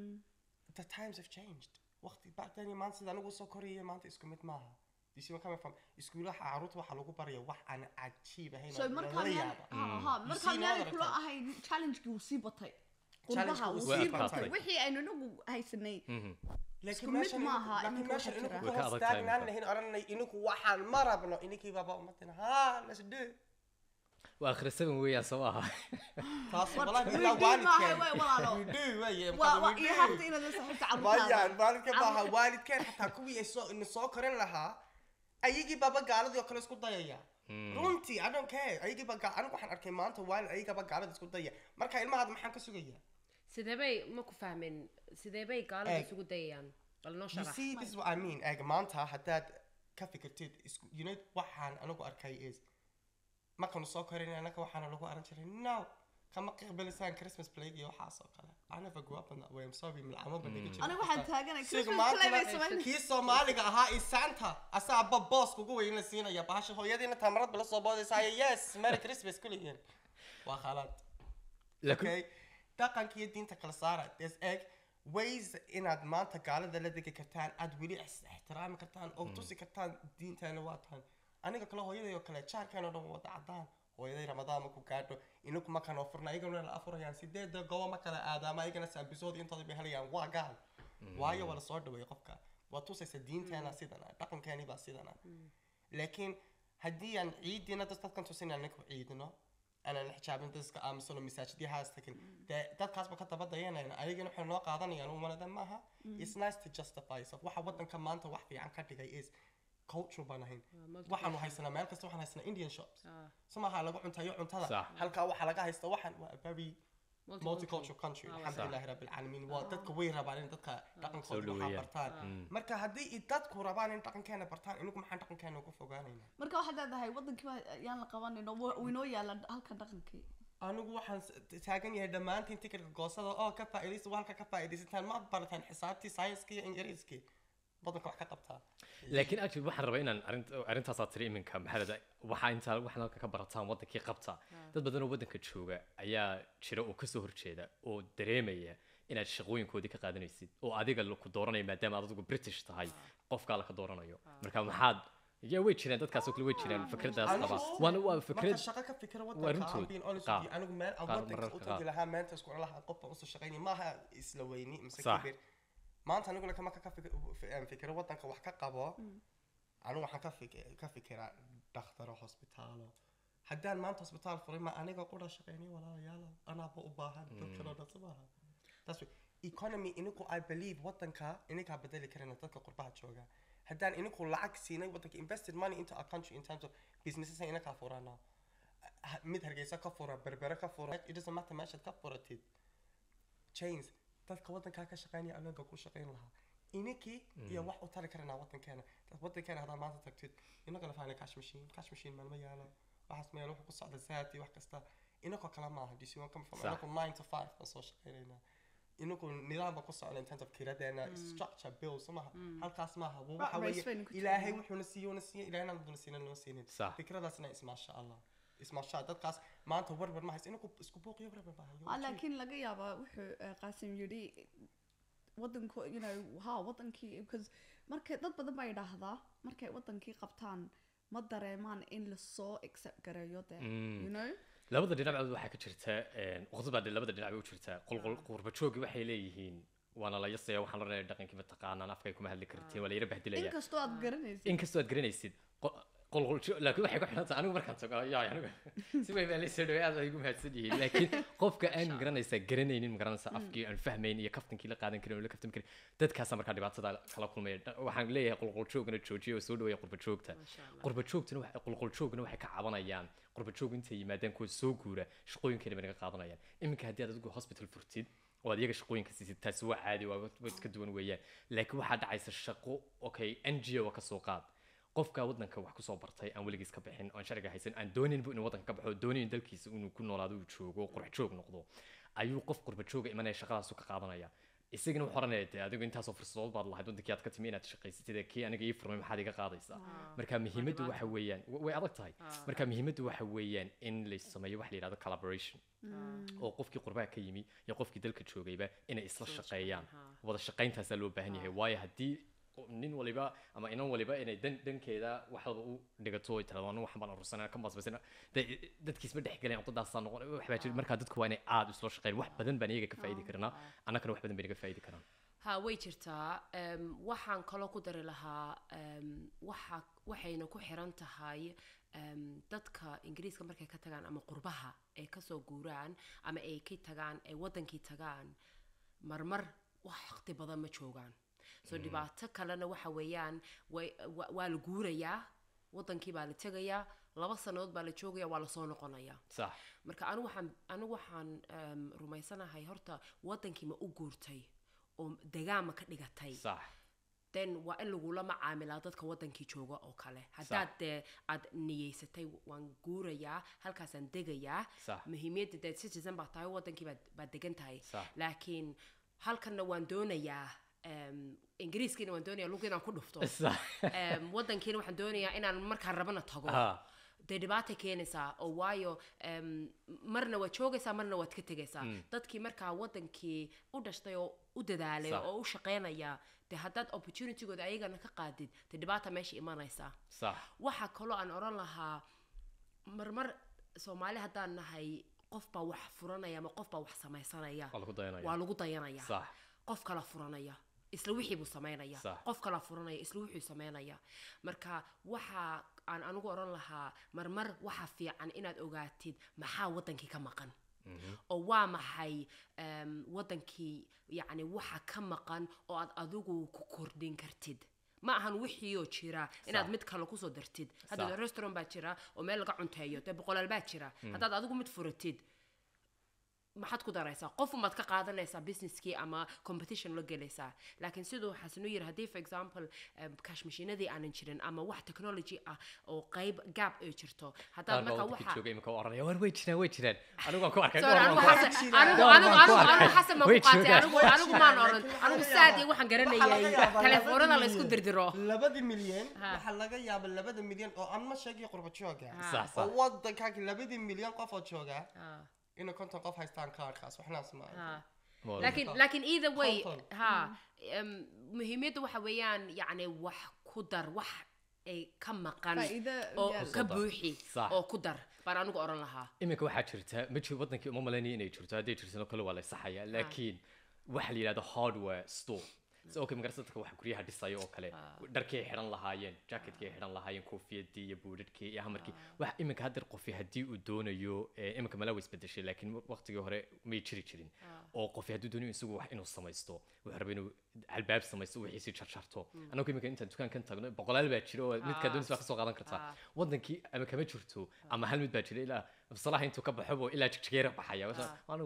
the times have changed waqti back then iyo maanta sida anigu soo koraya maanta isku mid maaha you see where I'm coming from iskuulaha caruurta waxaa lagu baraya wax aan cajiib ahayn so oo markaa lala miyaan yaaba ha ha You markaa see miyaanay another kula time. ahayn challengekii uu sii batay Challenge-ku qurbaha wuu uu sii sii batay. batay wixii aynu inagu haysanay laakiin Isku mid meeshan maaha, laakiin iminka meeshan waxaa ininku jira. Way ka hoos adag tahay taagnaan iminka. lahayn odhanay ininku waxaan ma rabno ininkii baaba umadina ha let's do it. waa akhri seven weeyaan soo aha taas War- walahi we ilaa do maaha, waalidkeen way walaalo. we do weeye waa waa we iyo do. habta inaad la saaxiibta Mayaan, carruurtaada waalidkeen maaha waalidkeen xataa kuwii ay soo ina soo korin lahaa ayagii baaba gaaladii oo kale isku dayaya runtii i don't care ayagii baa gaa- anigu waxaan arkay maanta waalid ayagaba gaalada isku daya marka ilmahaada maxaan ka sugaya sidee bay ma ku fahmin sidee bay gaalada Eeg. isugu dayayaan bal noo you sharax see this is what i mean eeg maanta haddaad ka fikirtid isku you know waxaan anigu arkay is markaanu soo korin anaka waxaana lagu aran jiray no kama qiiqbalisaan christmas plague iyo waxaas oo kale i never grew up in that way i'm sorry milcamo ba dhiga jiray anigu waxaan taaganay Siga christmas play bay maanta samayn kii soomaaliga ahaa iyo santa asaaba boos kugu weyn la siinaya bahasha hooyadiina tamarad bala soo boodaysaaya yes merry christmas kuligeen waa khalaad laakiin okay dhaqanka iyo diinta kala saara there's egg ways inaad maanta gaalada la degi kartaan aad weli is- ixtiraami kartaan oo tusi kartaan diinteena waa tahan aniga kale hooyaday oo kale jaarkeen oo dhan waa wada cadaan hooyaday ramadaan ma ku gaadho inaku markaan oo furna ayagana la afurayaan sideeda gobo ma kala aadaama ayagana saabisood intooda bay helayaan waa gaal waayo waa lasoo dhaweeyay qofka waa tusaysa diinteena sidana dhaqankeeni baa sidana laakiin haddii aan ciidiina dad dadkan tusin aan ninku ciidino aanan xijaabin dadka aamusano masaajidyahaas tagin dee dadkaasba ka daba dayanayna ayagana waxay noo qaadanayaan umanada maaha it's nice to justify yourself waxa wadanka maanta wax fiican ka dhigay is culture baan ahayn waxaanu haysanaa meel kasta waxaan haysanaa indian shops Ah. so maaha lagu cuntayo cuntada Sax. halkaa waxaa laga haysta waxaan waa a very multicultural country Ah, alxamdulilahi rabbi alcaalamiin waa dadka way rabaan in dadka dhaqankooda Soo waxaa dhaweeyaan. bartaan marka haddii i dadku rabaan in dhaqankeena bartaan inagu maxaan dhaqankeena ugu fogaanaynaa marka waxaad leedahay wadankii baa yaan la qabanin oo wa- inoo yaala halkan dhaqankii anigu waxaan s- taagan yahay dhammaantiin tikitka goosada oo ka faa'iidaysta waa halka ka faa'iidaysataan ma barataan xisaabtii sayniskii iyo ingiriiskii badanka wax ka qabtaa laakiin actually waxaan rabaa inaan arrin- arrintaasaa tiri iminka maxaa waxaa intaa waxaan halka ka barataan wadankii qabta dad badan oo wadanka jooga ayaa jira oo kasoo horjeeda oo dareemaya inaad shaqooyinkoodii ka qaadanaysid oo adiga ku dooranaya maadaama aad adigu british tahay qofkaa la ka dooranayo marka maxaad ya way jireen dadkaas oo kale way jireen fikradaas qaba waana waa marka fikrad shaqo ka fikira waa wadanka runtood. aan being honest Qaar. with you, anigu meel aan Qaar wadanka mararka u tagi qaar. lahaa meenta isku lahaa qof baan usoo shaqaynay maaha isla weyni mise Sax. kibir maanta anigu laka marka ka fik- f- em, fikiro wadanka wax ka qabo anigu waxaan ka fik- ka fikiraa dhakhtaro hosbitaalo haddaan maanta hosbitaal furay ma aniga qura shaqaynay walaalayaalo anaaba u baahan dadkanoo dhan somaha That's right. economy inigu i believe wadanka inigaa bedeli karina dadka qurbaha jooga haddaan inigu lacag siinay wadanka invested money into our country in terms of businesses inakaa furana Ha- mid hargeysa ka fura berbere ka fura it doesn't matter meeshaad ka furatid chains dadka wadankaa ka shaqeynaya anaga ku shaqeyn lahaa ininkii iyo wax u tari karanaa wadankeena dad wadankeena haddaad maanta tagtid inaga la fahanay cash machine cash machine maalma yaalo waxaas meel wuxuu ku socda zaad iyo wax kasta inakoo kale maaha dc one come from Sax. inaku nine to five baan soo shaqeynaynaa inagu nidaam baan ku socona in terms of kiradeena structure bill soo maha halkaas maaha wa- waxa race weeye baynu ku ilaahay jirnaa. wuxuuna siiye una siiye ilaahayna wuxuuna siina loo siinin Sax. fikradaasna ismaasha allah ismaasha dadkaas maanta warwar ma haysa inagu isku buuqiyo warwar ma hayo Ah, laakiin laga yaabaa wuxuu eh, qaasim yidhi wadanku you know ha wadankii because markay dad badan baa yidhaahdaa markay wadankii qabtaan ma dareemaan in lasoo accept gareeyo de you know labada dhinacba waxaa ka jirta waqti baa dee labada dhinac bay u jirtaa qolqol qurbajoogi waxay leeyihiin waana la yasaya waxaan la rabnaa dhaqankii mataqaanaan afkay kuma hadli kartiin waa la yara bahdilaya inkastoo aad garanaysid inkastoo aad garanaysid qo- qolqoljo laakiin waxay ku xidhan tahay anigu markaan tago yaa anigu si weyn baan la soo dhaway aad ay igu mahadsan yihiin laakiin qofka aan garanaysaa garanaynin ma garanaysaa afkii aan fahmayn iyo kaftankii la qaadan karin oo la kaftan karin dadkaasaa markaa dhibaatada kala kulmaya Dha- waxaan leeyahay qolqoljoogana joojiya oo soo dhaweeya qurbajoogta qurbajoogtuna waxay qolqoljoogna waxay ka cabanayaan qurbajoog intay yimaadaan kuwa soo guura shaqooyinkeena bay naga qaadanayaan iminka haddii aad adigu hospital furtid oo aad iyaga shaqooyinka siisid taasi waa caadi waa waa iska duwan weeyaan laakiin waxaa dhacaysa shaqo okay n g o ka soo qaad qofka wadanka wax kusoo bartay aan weligiis ka bixin oon sharciga haysan aan dooninbu inuu wadanka ka baxo doonin dalkiisa inuu ku noolaado uu joogo qurx joog noqdo ayuu qof qurba jooga imanaya shaqadaasu ka qaadanaya isagana wuxuu oranaya dee adigu intaasoo fursadood baad lahayd wadankii aad ka timi inaad shaqaysatid ee kii aniga ii furmay maxaad iga qaadaysaa marka muhiimaddu waxa weeyaan wa- way adag tahay marka muhiimaddu waxa weeyaan in la sameeyo waxa la yidhahdo collaboration oo qofkii qurbaha ka yimi iyo qofkii dalka joogayba inay isla shaqeeyaan wada shaqayntaasaa loo baahan yahay waayo haddii nin waliba ama inan waliba inay dan dhankeeda waxooda u dhigato ay tirado anu waxan baan urursanaa ka maasbaysana dadkiisma dhex galeen codadaasaa noqon wax baa jira marka dadku waa inay aada isla shaqeeyaan wax badan baan iyaga ka faa'idi karnaa annagana wax badan bay naga faa'idi karaan ha way jirtaa em, waxaan kaloo ku dari lahaa em, waxa waxayna ku xiran tahay em, dadka ingiriiska markay ka tagaan ama qurbaha ay kasoo guuraan ama ay ka tagaan ay wadankii tagaan marmar wax waqti badan ma joogaan so dhibaato kalena waxa weeyaan way- wa- waa la guurayaa wadankii baa la tegayaa laba sannadood baa la joogaya waa lasoo noqonayaa sax marka anigu waxaan anigu waxaan em, rumaysanahay horta wadankii ma u guurtay oo degaan ma ka dhigatay sax then waa in lagula macaamilaa dadka wadankii jooga oo kale haddaad dee aad niyeysatay waan guurayaa halkaasaan degayaa Sax. muhiimiyadda dee citizen baa tahay wadankii baad baad degan tahay Sax. laakiin halkanna waan doonayaa em, ingiriiskiina waan doonayaa lug inaan ku dhufto sax Em, wadankiina waxaan doonayaa inaan markaan rabana tago Ah. dee dhibaata keenaysaa oo waayo em, marna waad joogaysaa marna waad ka tegaysaa dadkii markaa wadankii u dhashtay oo u dadaalay Sax. oo u shaqaynaya dee haddaad opportunitygooda ayagana ka qaadid dee dhibaata meesha imanaysaa sax waxaa kaloo aan oran lahaa marmar soomaali haddaan nahay qof baa wax furanaya ama qof baa wax samaysanaya waa lagu dayanaya waa lagu dayanaya sax qof kala furanaya isla wixii buu samaynaya Sax. qof kala furanaya isla wixii samaynaya marka waxa aan anigu oran lahaa marmar waxa fiican inaad ogaatid maxaa wadankii ka maqan oo waa maxay em, wadankii yacni waxa ka maqan oo aad adigu ku kordhin kartid ma ahan wixiioo jira inaad Sax. mid kale kusoo dartid hadda Sax. restaurant baa jira oo meel laga cunteeyo dee boqolaal baa jira haddaad adigu mid furatid maxaad ku daraysaa qof umaad ka qaadanaysaa businesskii ama competition la gelaysaa laakiin siduu xasinu yiri haddii for example um, cash machiinadii aanan jirin ama wax technology ah oo qayb gap ay jirto haddaad qaar baa marka wadankii waxa jooga imika oranaya war way jiraan way jiraan anigu waan ku arkay Sorry, goor anigu waan ku xasan- arkay. anigu- Goor anigu- waan ku anigu- arkay. anigu xasan baan Way ku qaatay, joogaan. anigu- anigu maan oran Laakiin waxaa anigu laga saad iyo yaabaa- waxaan waxaa laga garanayay yaabaa telefoonada labada la isku milyan- dirdiro labada milyan Ha. waxaa laga yaaba labada milyan oo aan ma sheegay qurba jooga sax oo sax wadankaagi labadii milyan qof oo jooga Ah, inay konton qof haystaan kaarkaas waxnaas ma ah. Waa laakiin Konton. laakiin either way Konton. ha em, muhiimiyaddu waxa weeyaan yacni wax ku dar wax ay ka maqan faa'iido oo yaal. ka Kusoo dar. buuxi Sax. oo ku dar baan anigu oran lahaa iminka waxaa jirta ma jiro wadankii uma malaynaya inay jirto hadday jirtano kale waa la saxaya laakiin waxa la yidhahdo hardware store sidoo kale magarasa dadka waxa guryaha dhisaya oo kale dharkii ay xidhan lahaayeen jacketkii ay xidhan lahaayeen koofiyadii iyo buudhadhkii iyo hamarkii wax iminka haddeer qofi haddii uu doonayo eh, iminka mala way isbedeshay laakiin waqtigii hore may jiri jirin oo qofi hadduu doonayo isagu wax inuu samaysto wuxuu raba inuu albaab samaysto wixiisi jarjarto annagu iminka intaan dukaankan tagno boqolaal baa jira oo midkaa doonaysa waa kasoo qaadan kartaa wadankii ama kama jirto ama hal mid baa jira ilaa salaha intuu ka baxobo ilaa jigjigeera baxaya anigu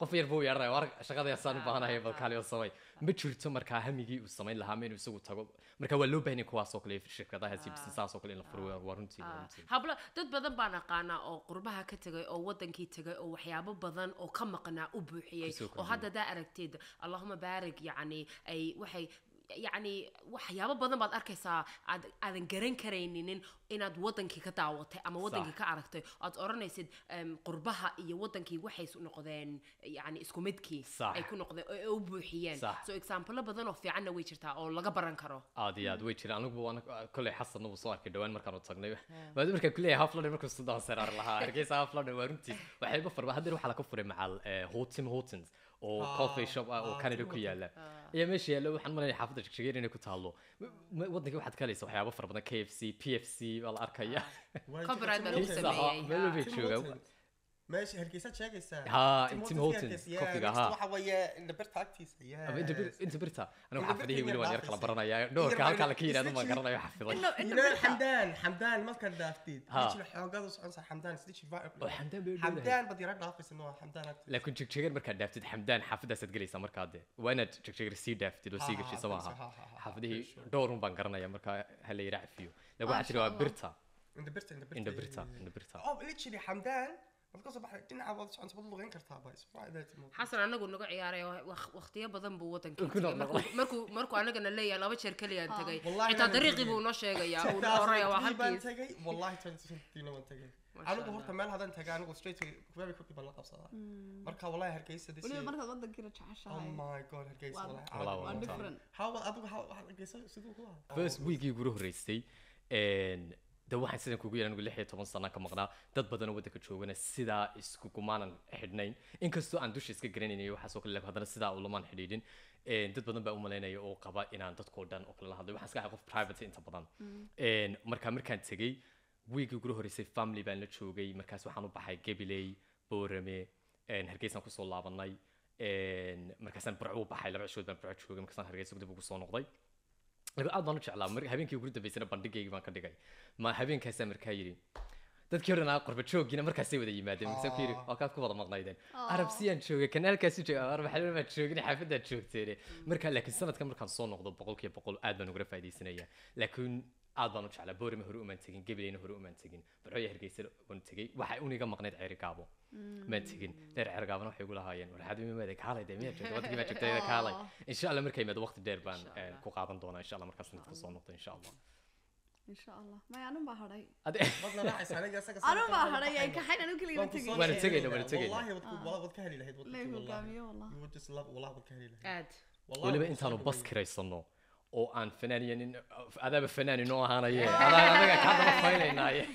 qof yar buu yeedhanaya war shaqadaasaan u baahanahay bal kaali oo samay ma jirto markaa hamigii uu samayn lahaa ma inuu isagu tago marka waa loo baahan yahay kuwaas oo kale shirkadaha businessaas oo kale in la furo waa runtii waa runtii hablo dad badan baan aqaanaa oo qurbaha ka tegay oo wadankii tegay oo waxyaabo badan oo ka maqnaa u buuxiyey Kusoo oo kordhiyey. hadda daa aragteed allahuma baarig yacni ay waxay yacni waxyaabo badan baad arkaysaa aad aadan garan karaynin inaad wadankii ka daawatay ama wadankii ka aragtay aad odhanaysid em, qurbaha iyo wadankii waxay isu noqdeen yacni isku midkii Sax. ay ku noqdeen oo ay u buuxiyeen Sax. so example badan oo fiicanna way jirtaa oo laga baran karo aad iyo aad way jiraan anigu waan kolley xasanna wuu soo arkay dhawaan markaanu tagnay waa markaan kuleeyahay half london markuu sudan saraar lahaa hargeysa half london waa runtiis waxayba farba haddeer waxaa laga furay macal hotim hotins oo Ah, coffee shop ah oo ah, canada Tim ku Hortons. yaala ayaa meesha yaalla waxaan malanaya xaafadda jigjigeer inay ku taallo waddanka waxaad ka helaysa waxyaabo fara badan k f c p f c baa la arkaya Copyright baa lagu Pizza sameeyey. Hut, meel bay Tim joogaan Hortons. meesha hargeysaad sheegaysaa Haa, Tim Tim Hortons Hortons, yeah, coffeega, next haa. waxa weeye indhabirta agtiisa yeah. Ama inta bir- inta birta anigu Inta xaafadihii birta weli waan yar inaad kala dhaafaysid. baranaya dhowrka Yar halkaa la baa- ka yidhahdo baan isla garanayo xafiday Inno- You inta know birta. xamdaan xamdaan markaad dhaaftid Haa. jira xoogada soconsa xamdaan sida jifa oo xamdaan bay dhow xamdaan baad yara dhaafaysa no xamdaan agtiisa laakiin jigjigeer markaad dhaaftid xamdaan xaafadaasaad gelaysaa markaa de waa inaad jigjigeer sii dhaaftid oo sii Ha, ha, geshisa ha, maaha ha, ha, ha, xaafadihii sure. dhowrun baan garanaya markaa ha la yidhaa cafiyo laakiin waxaa jira waa Masha Allah. birta indhabirta indhabirta indha birta indha birta oh literally xamdaan waad ka soo baxday dhinaca waad soconsa waad lugeyn kartaa ba is right there Tim Hortons. xasan anagu naga ciyaaray waqtiyo badan buu wadankii Ku tegay. noqnoqday. Markuu- markuu markuu anagana leeyahay laba jeer keliyaan Ah. tegay Wallahi xitaa anana dariiqii tegay. buu noo sheegayaa uu 2003 oraya waa baan halkiis tagay wallahi 2015 waan tagay Masha anigu Allah. horta meel haddaan tagay anigu straight very quickly baan la qabsadaa marka wallahi hargeysa this weliba year- markaad wadankiina oh jeceshahay my god hargeysa Waa- wallahi Wallah, caadi waa waa ma different how adigu how how hargeysa siduu ku ah first weekii ugu horreysay een, de waxaan sidan kugu yeelan anigu lix iyo toban sana ka maqnaa dad badan oo waddanka joogana sidaa isku gumaanan xidhnayn inkastoo aan dusha iska garanaynayo waxaasoo kale laakiin haddana sidaa ulamaan xidhiidhin een, dad badan baa u malaynaya oo qaba inaan dadkoo dhan oo kale la hadlay waxaan iska ahay qof private inta badan Een, marka markaan tegey wiigii ugu horreysay family baan la joogay markaas waxaan u baxay gabiley boorame een, hargeysaan kusoo laabanay een, markaasaan burco u baxay laba cishood baan burco joogay markaasaan hargeysa dib ugu soo noqday laakiin aad baan u jeclaa mar habeenkii ugu dambeysana bandhigaygii baan ka dhigay ma habeenkaasaa markaa yidhi dadkii horena qorba joogiina markaasay wada yimaadeen markaasaan ku yidhi waa kaad ku wada maqnaydeen arabsiyaan joogay kanaalkaasu jooga arbaxalima baad joogin xaafadaad joogteene marka laakiin sanadkan markaan soo noqdo boqolkiiba boqol aad baan ugala faa'iidaysanaya laakiin aad baan u jeclaa boorima hore umaan tegin gabileyna hore umaan tegin barcooya hargeysa waan tegey waxay uniga maqnayd ceeri gaabo maan tegin dheer ceeri gaabana waxay igu lahaayeen war xaad imaada kaalay dee miyaad joogta waddankii baad joogtayda kaalay insha allah markay imaado waqti dheer baan Insha eh, Allah. ku qaadan doonaa insha allah markaas inta soo noqdo insha allah insha allah maya anun baa hadhay Ade- wadna raacaysa aniga isaga anun baa hadhay ay kaxayn anu keliya Waan ku tegay soo Waana sheegay tegayna, baa. waana tegayna. wallahi wad ku walahi wad ka heli lahayd waddanka, lay wallahi. hogaamiyo wallah You would just love wallahi wad ka heli lahayd aad Wallahi weliba wad ku intaanu soo bas dhaweeyey. kiraysano oo aan fanaaniya nin adaaba fanaani noo ahaanaye adaa anaga kaa daba faynaynaaye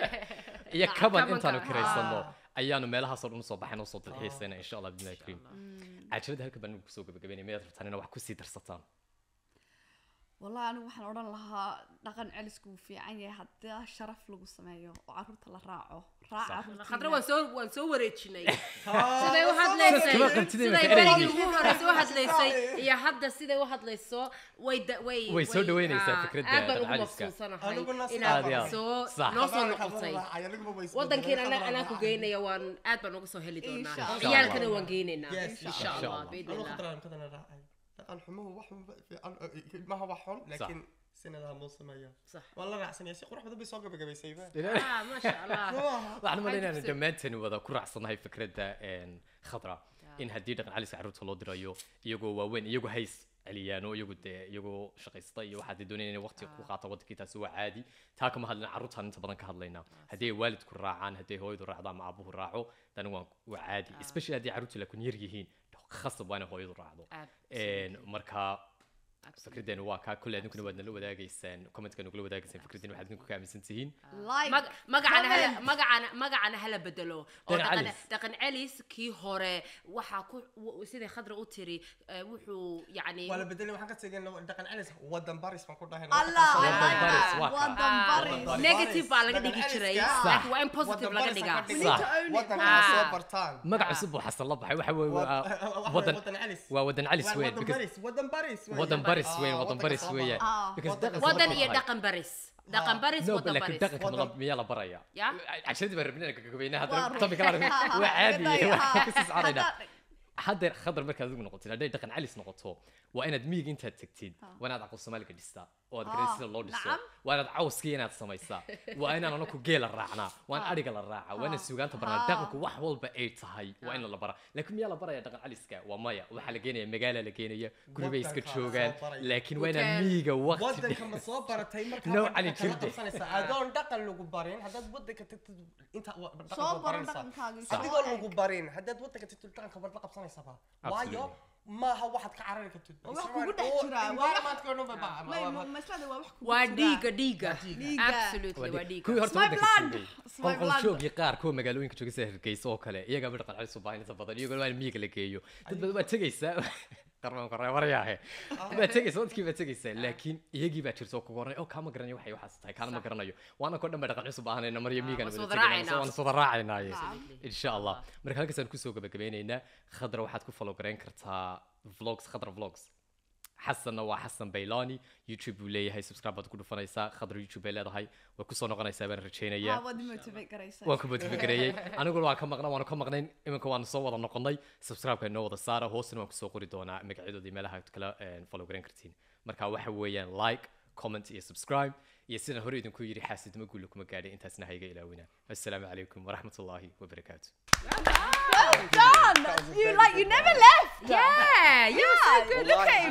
iyo kaban kabanka, intaanu ah. kiraysano ayaanu meelahaasoo dhan usoo baxayn usoo dalxiisayna insha allah bidnillahi kariim cajalada halka baan kusoo gabagabaynaya miyaad rabtaan inaad wax kusii darsataan wallahi anigu waxaan odhan lahaa dhaqan celisku wuu fiican yahay haddii sharaf lagu sameeyo oo caruurta la raaco raac Sax. caruurtiina. khadra waan soo waan soo wareejinay Haa, siday u waa soo hadlaysay Kama qabtid siday imika berigii ereygii. ugu horreysay u hadlaysay iyo hadda siday u hadlayso way da- way Way soo dhaweynaysaa ah, fikradda aad baan ugu dhaqaaliska. mabsuusanahay Aniguna sidaa inaad Aad iyo aad. soo Sax. noo soo Khadra- noqotay Khadra raacay, aniguba way isbedelay, wadankiina Khadra anaa ku raacay. geynaya waan aad baan uga soo heli doonaa Insha Allah. ciyaalkana waan geynaynaa Yes, insha insha allah Allah. biidni Anigu illah Khadra aan kadana raacay. Dhaqan xumuhu wax xun ba- fiican, eh, ilmaha wax xun, laakiin sinadaa loo sameeyaa. sax Waan la raacsanaya, si qurux badan bay soo gabagabaysayba. ah maasha allah Ruuxa. waxaan malaynayaa dugsi- dhammaanteen wada ku raacsanahay fikradda een, khadra in haddii dhaqan caliska carruurta loo dirayo iyagoo waaweyn iyagoo hays celiyaano iyagu dee iyagoo shaqaysta iyo waxaad doonayaan inay waqti ku qaato wadankii taasi waa caadi taa kama hadlina carruurtaan inta badan ka hadlaynaa haddii ay waalidku raacaan haddii ay hooyadu raacdo ama aabuhu raaco tani waa waa caadi especially haddii carruurtu laakiin yar yihiin khasab waa inay hooyadu raacdo Aad. Een, marka Absolutely. fikraddeenu waa kaa kolley adinkuna waad nala wadaagaysaan commentka nagula wadaagaysaan fikraddeenu waxaad idinku ka aaminsan tihiin Like, Mag- magacana hala comment. magacana magacana hala bedelo oo Dhaqan dhaqan celis. dhaqan celis kii hore waxaa ku w- sidai khadra u tiri eh, wuxuu yacni Waa la bedelay, waxaan ka tegay laba- dhaqan celis, wadan baris baan ku dhahay. allah Wadan I like baris, that. waa kaa. wadan Ah, baris Wadan negative baa laga Dhaqan dhigi jiray celiska. laakiin waa in positive Wadan laga baris dhigaa aan ka We dhigay. need to own it. Wadanka Ah. soo bartaan. magac cusub buu xasan la baxay waxa weeye waa Wadan- wadan wadan celis. waa wadan calis Waa weyn wadan because baris, wadan baris weyn. wadan baris Ah, weyn wadan wadanka baris soo weeyaan Ah. because Wadan- dhaqan wadan sabab iyo tahay. dhaqan baris dhaqan baris no wadan laakiin baris dhaqanka Wadan- miyaa la baraya Ya? casharadii baan rabnay inaan gagabayna Waa haddana run. topic kala Ha, ha, ha, waa caadi gadaya, ha. waa kasii soconayna Haddaad- haddeer khadar markaad adigu noqotid hadday dhaqan calis noqoto waa inaad miyiga intaad tegtid waa inaad aqal soomaaliga dhistaa oo aad Ah, garan sida loo dhiso nacam. waa inaad cawskii inaad samaysaa waa inaan anaku geela raacnaa waa in adhiga la raacaa waa inaad suugaanta baranaa Ah. dhaqanku wax walba ay tahay waa in la baraa laakiin miyaa la baraya dhaqan caliska waa maya waxaa la geenaya magaala la geenaya guri bay iska Waddanka la joogaan soo baraya. laakiin waa inaad Hotel. miyiga waqti waddanka ma soo baratay markaa No, waddanka cali kala jirde. qabsanaysaa adoon dhaqan lagu barin haddaad waddanka tagtid inta wa- dhaqan soo waa baran baranaysaa. dhaqankaaga adigoo lagu barin haddaad waddanka tagtid dhaqanka waad la qabsanaysaba waayo maaha waxaad ka carari kartid Waa wax kugu dhex jira, waa wax- environmentka oo dhan ba- ba- May- ba- ma- maslada waa wax kugu waa jira. dhiiga dhiiga Dhiiga. absolutely waa dhiiga kuwii horta My waddanka blood. joogay It's my blood. qolqoljoogii qaar kuwa magaalooyinka jooga sida hargeysa oo kale iyagaaba dhaqan calis u baahan inta badan iyagoo waa in miyiga la geeyo dad badan waa tegaysaa qarmaan qareebarayaahe waa tegaysaa dadkii baa tegaysaa laakiin iyagii baa jirta oo kuga horey oo kaama garanayo waxay waxaas tahay kaana ma garanayo waana koo dhan ba dhaqan cusub baahanayna maryo miyigana waan wada soo tegayna raacaynaa. waan soo raacaynaaye Absolutely. insha allah marka halkaasaan kusoo gabagabeynaynaa khadra waxaad ku follow garayn kartaa vlogs khadra vlogs xasanna waa xasan baylani youtube buu leeyahay subscribe baad ku dhufanaysaa khadra youtube bay leedahay way kusoo noqonaysaa baan rajaynayaa Waa wadi motivate garaysaa. waan ku motifagareeyey aniguna waan ka maqnaa waanu ka maqnayn iminka waanu soo wada noqonnay subscribe-ka inoo wada saara hoosna waan kusoo qori doonaa magacyadoodii meelaha aad kala eh, follow garan kartiin marka waxa weeyaan like comment iyo subscribe iyo sidaan hore idinku yidhi xaasidnimo guulla kuma gaadhay intaasna ha iga ilaawina assalaamu calaykum waraxmatullaahi wabarakaatu Well done. You like you never left. yeah you were so good look at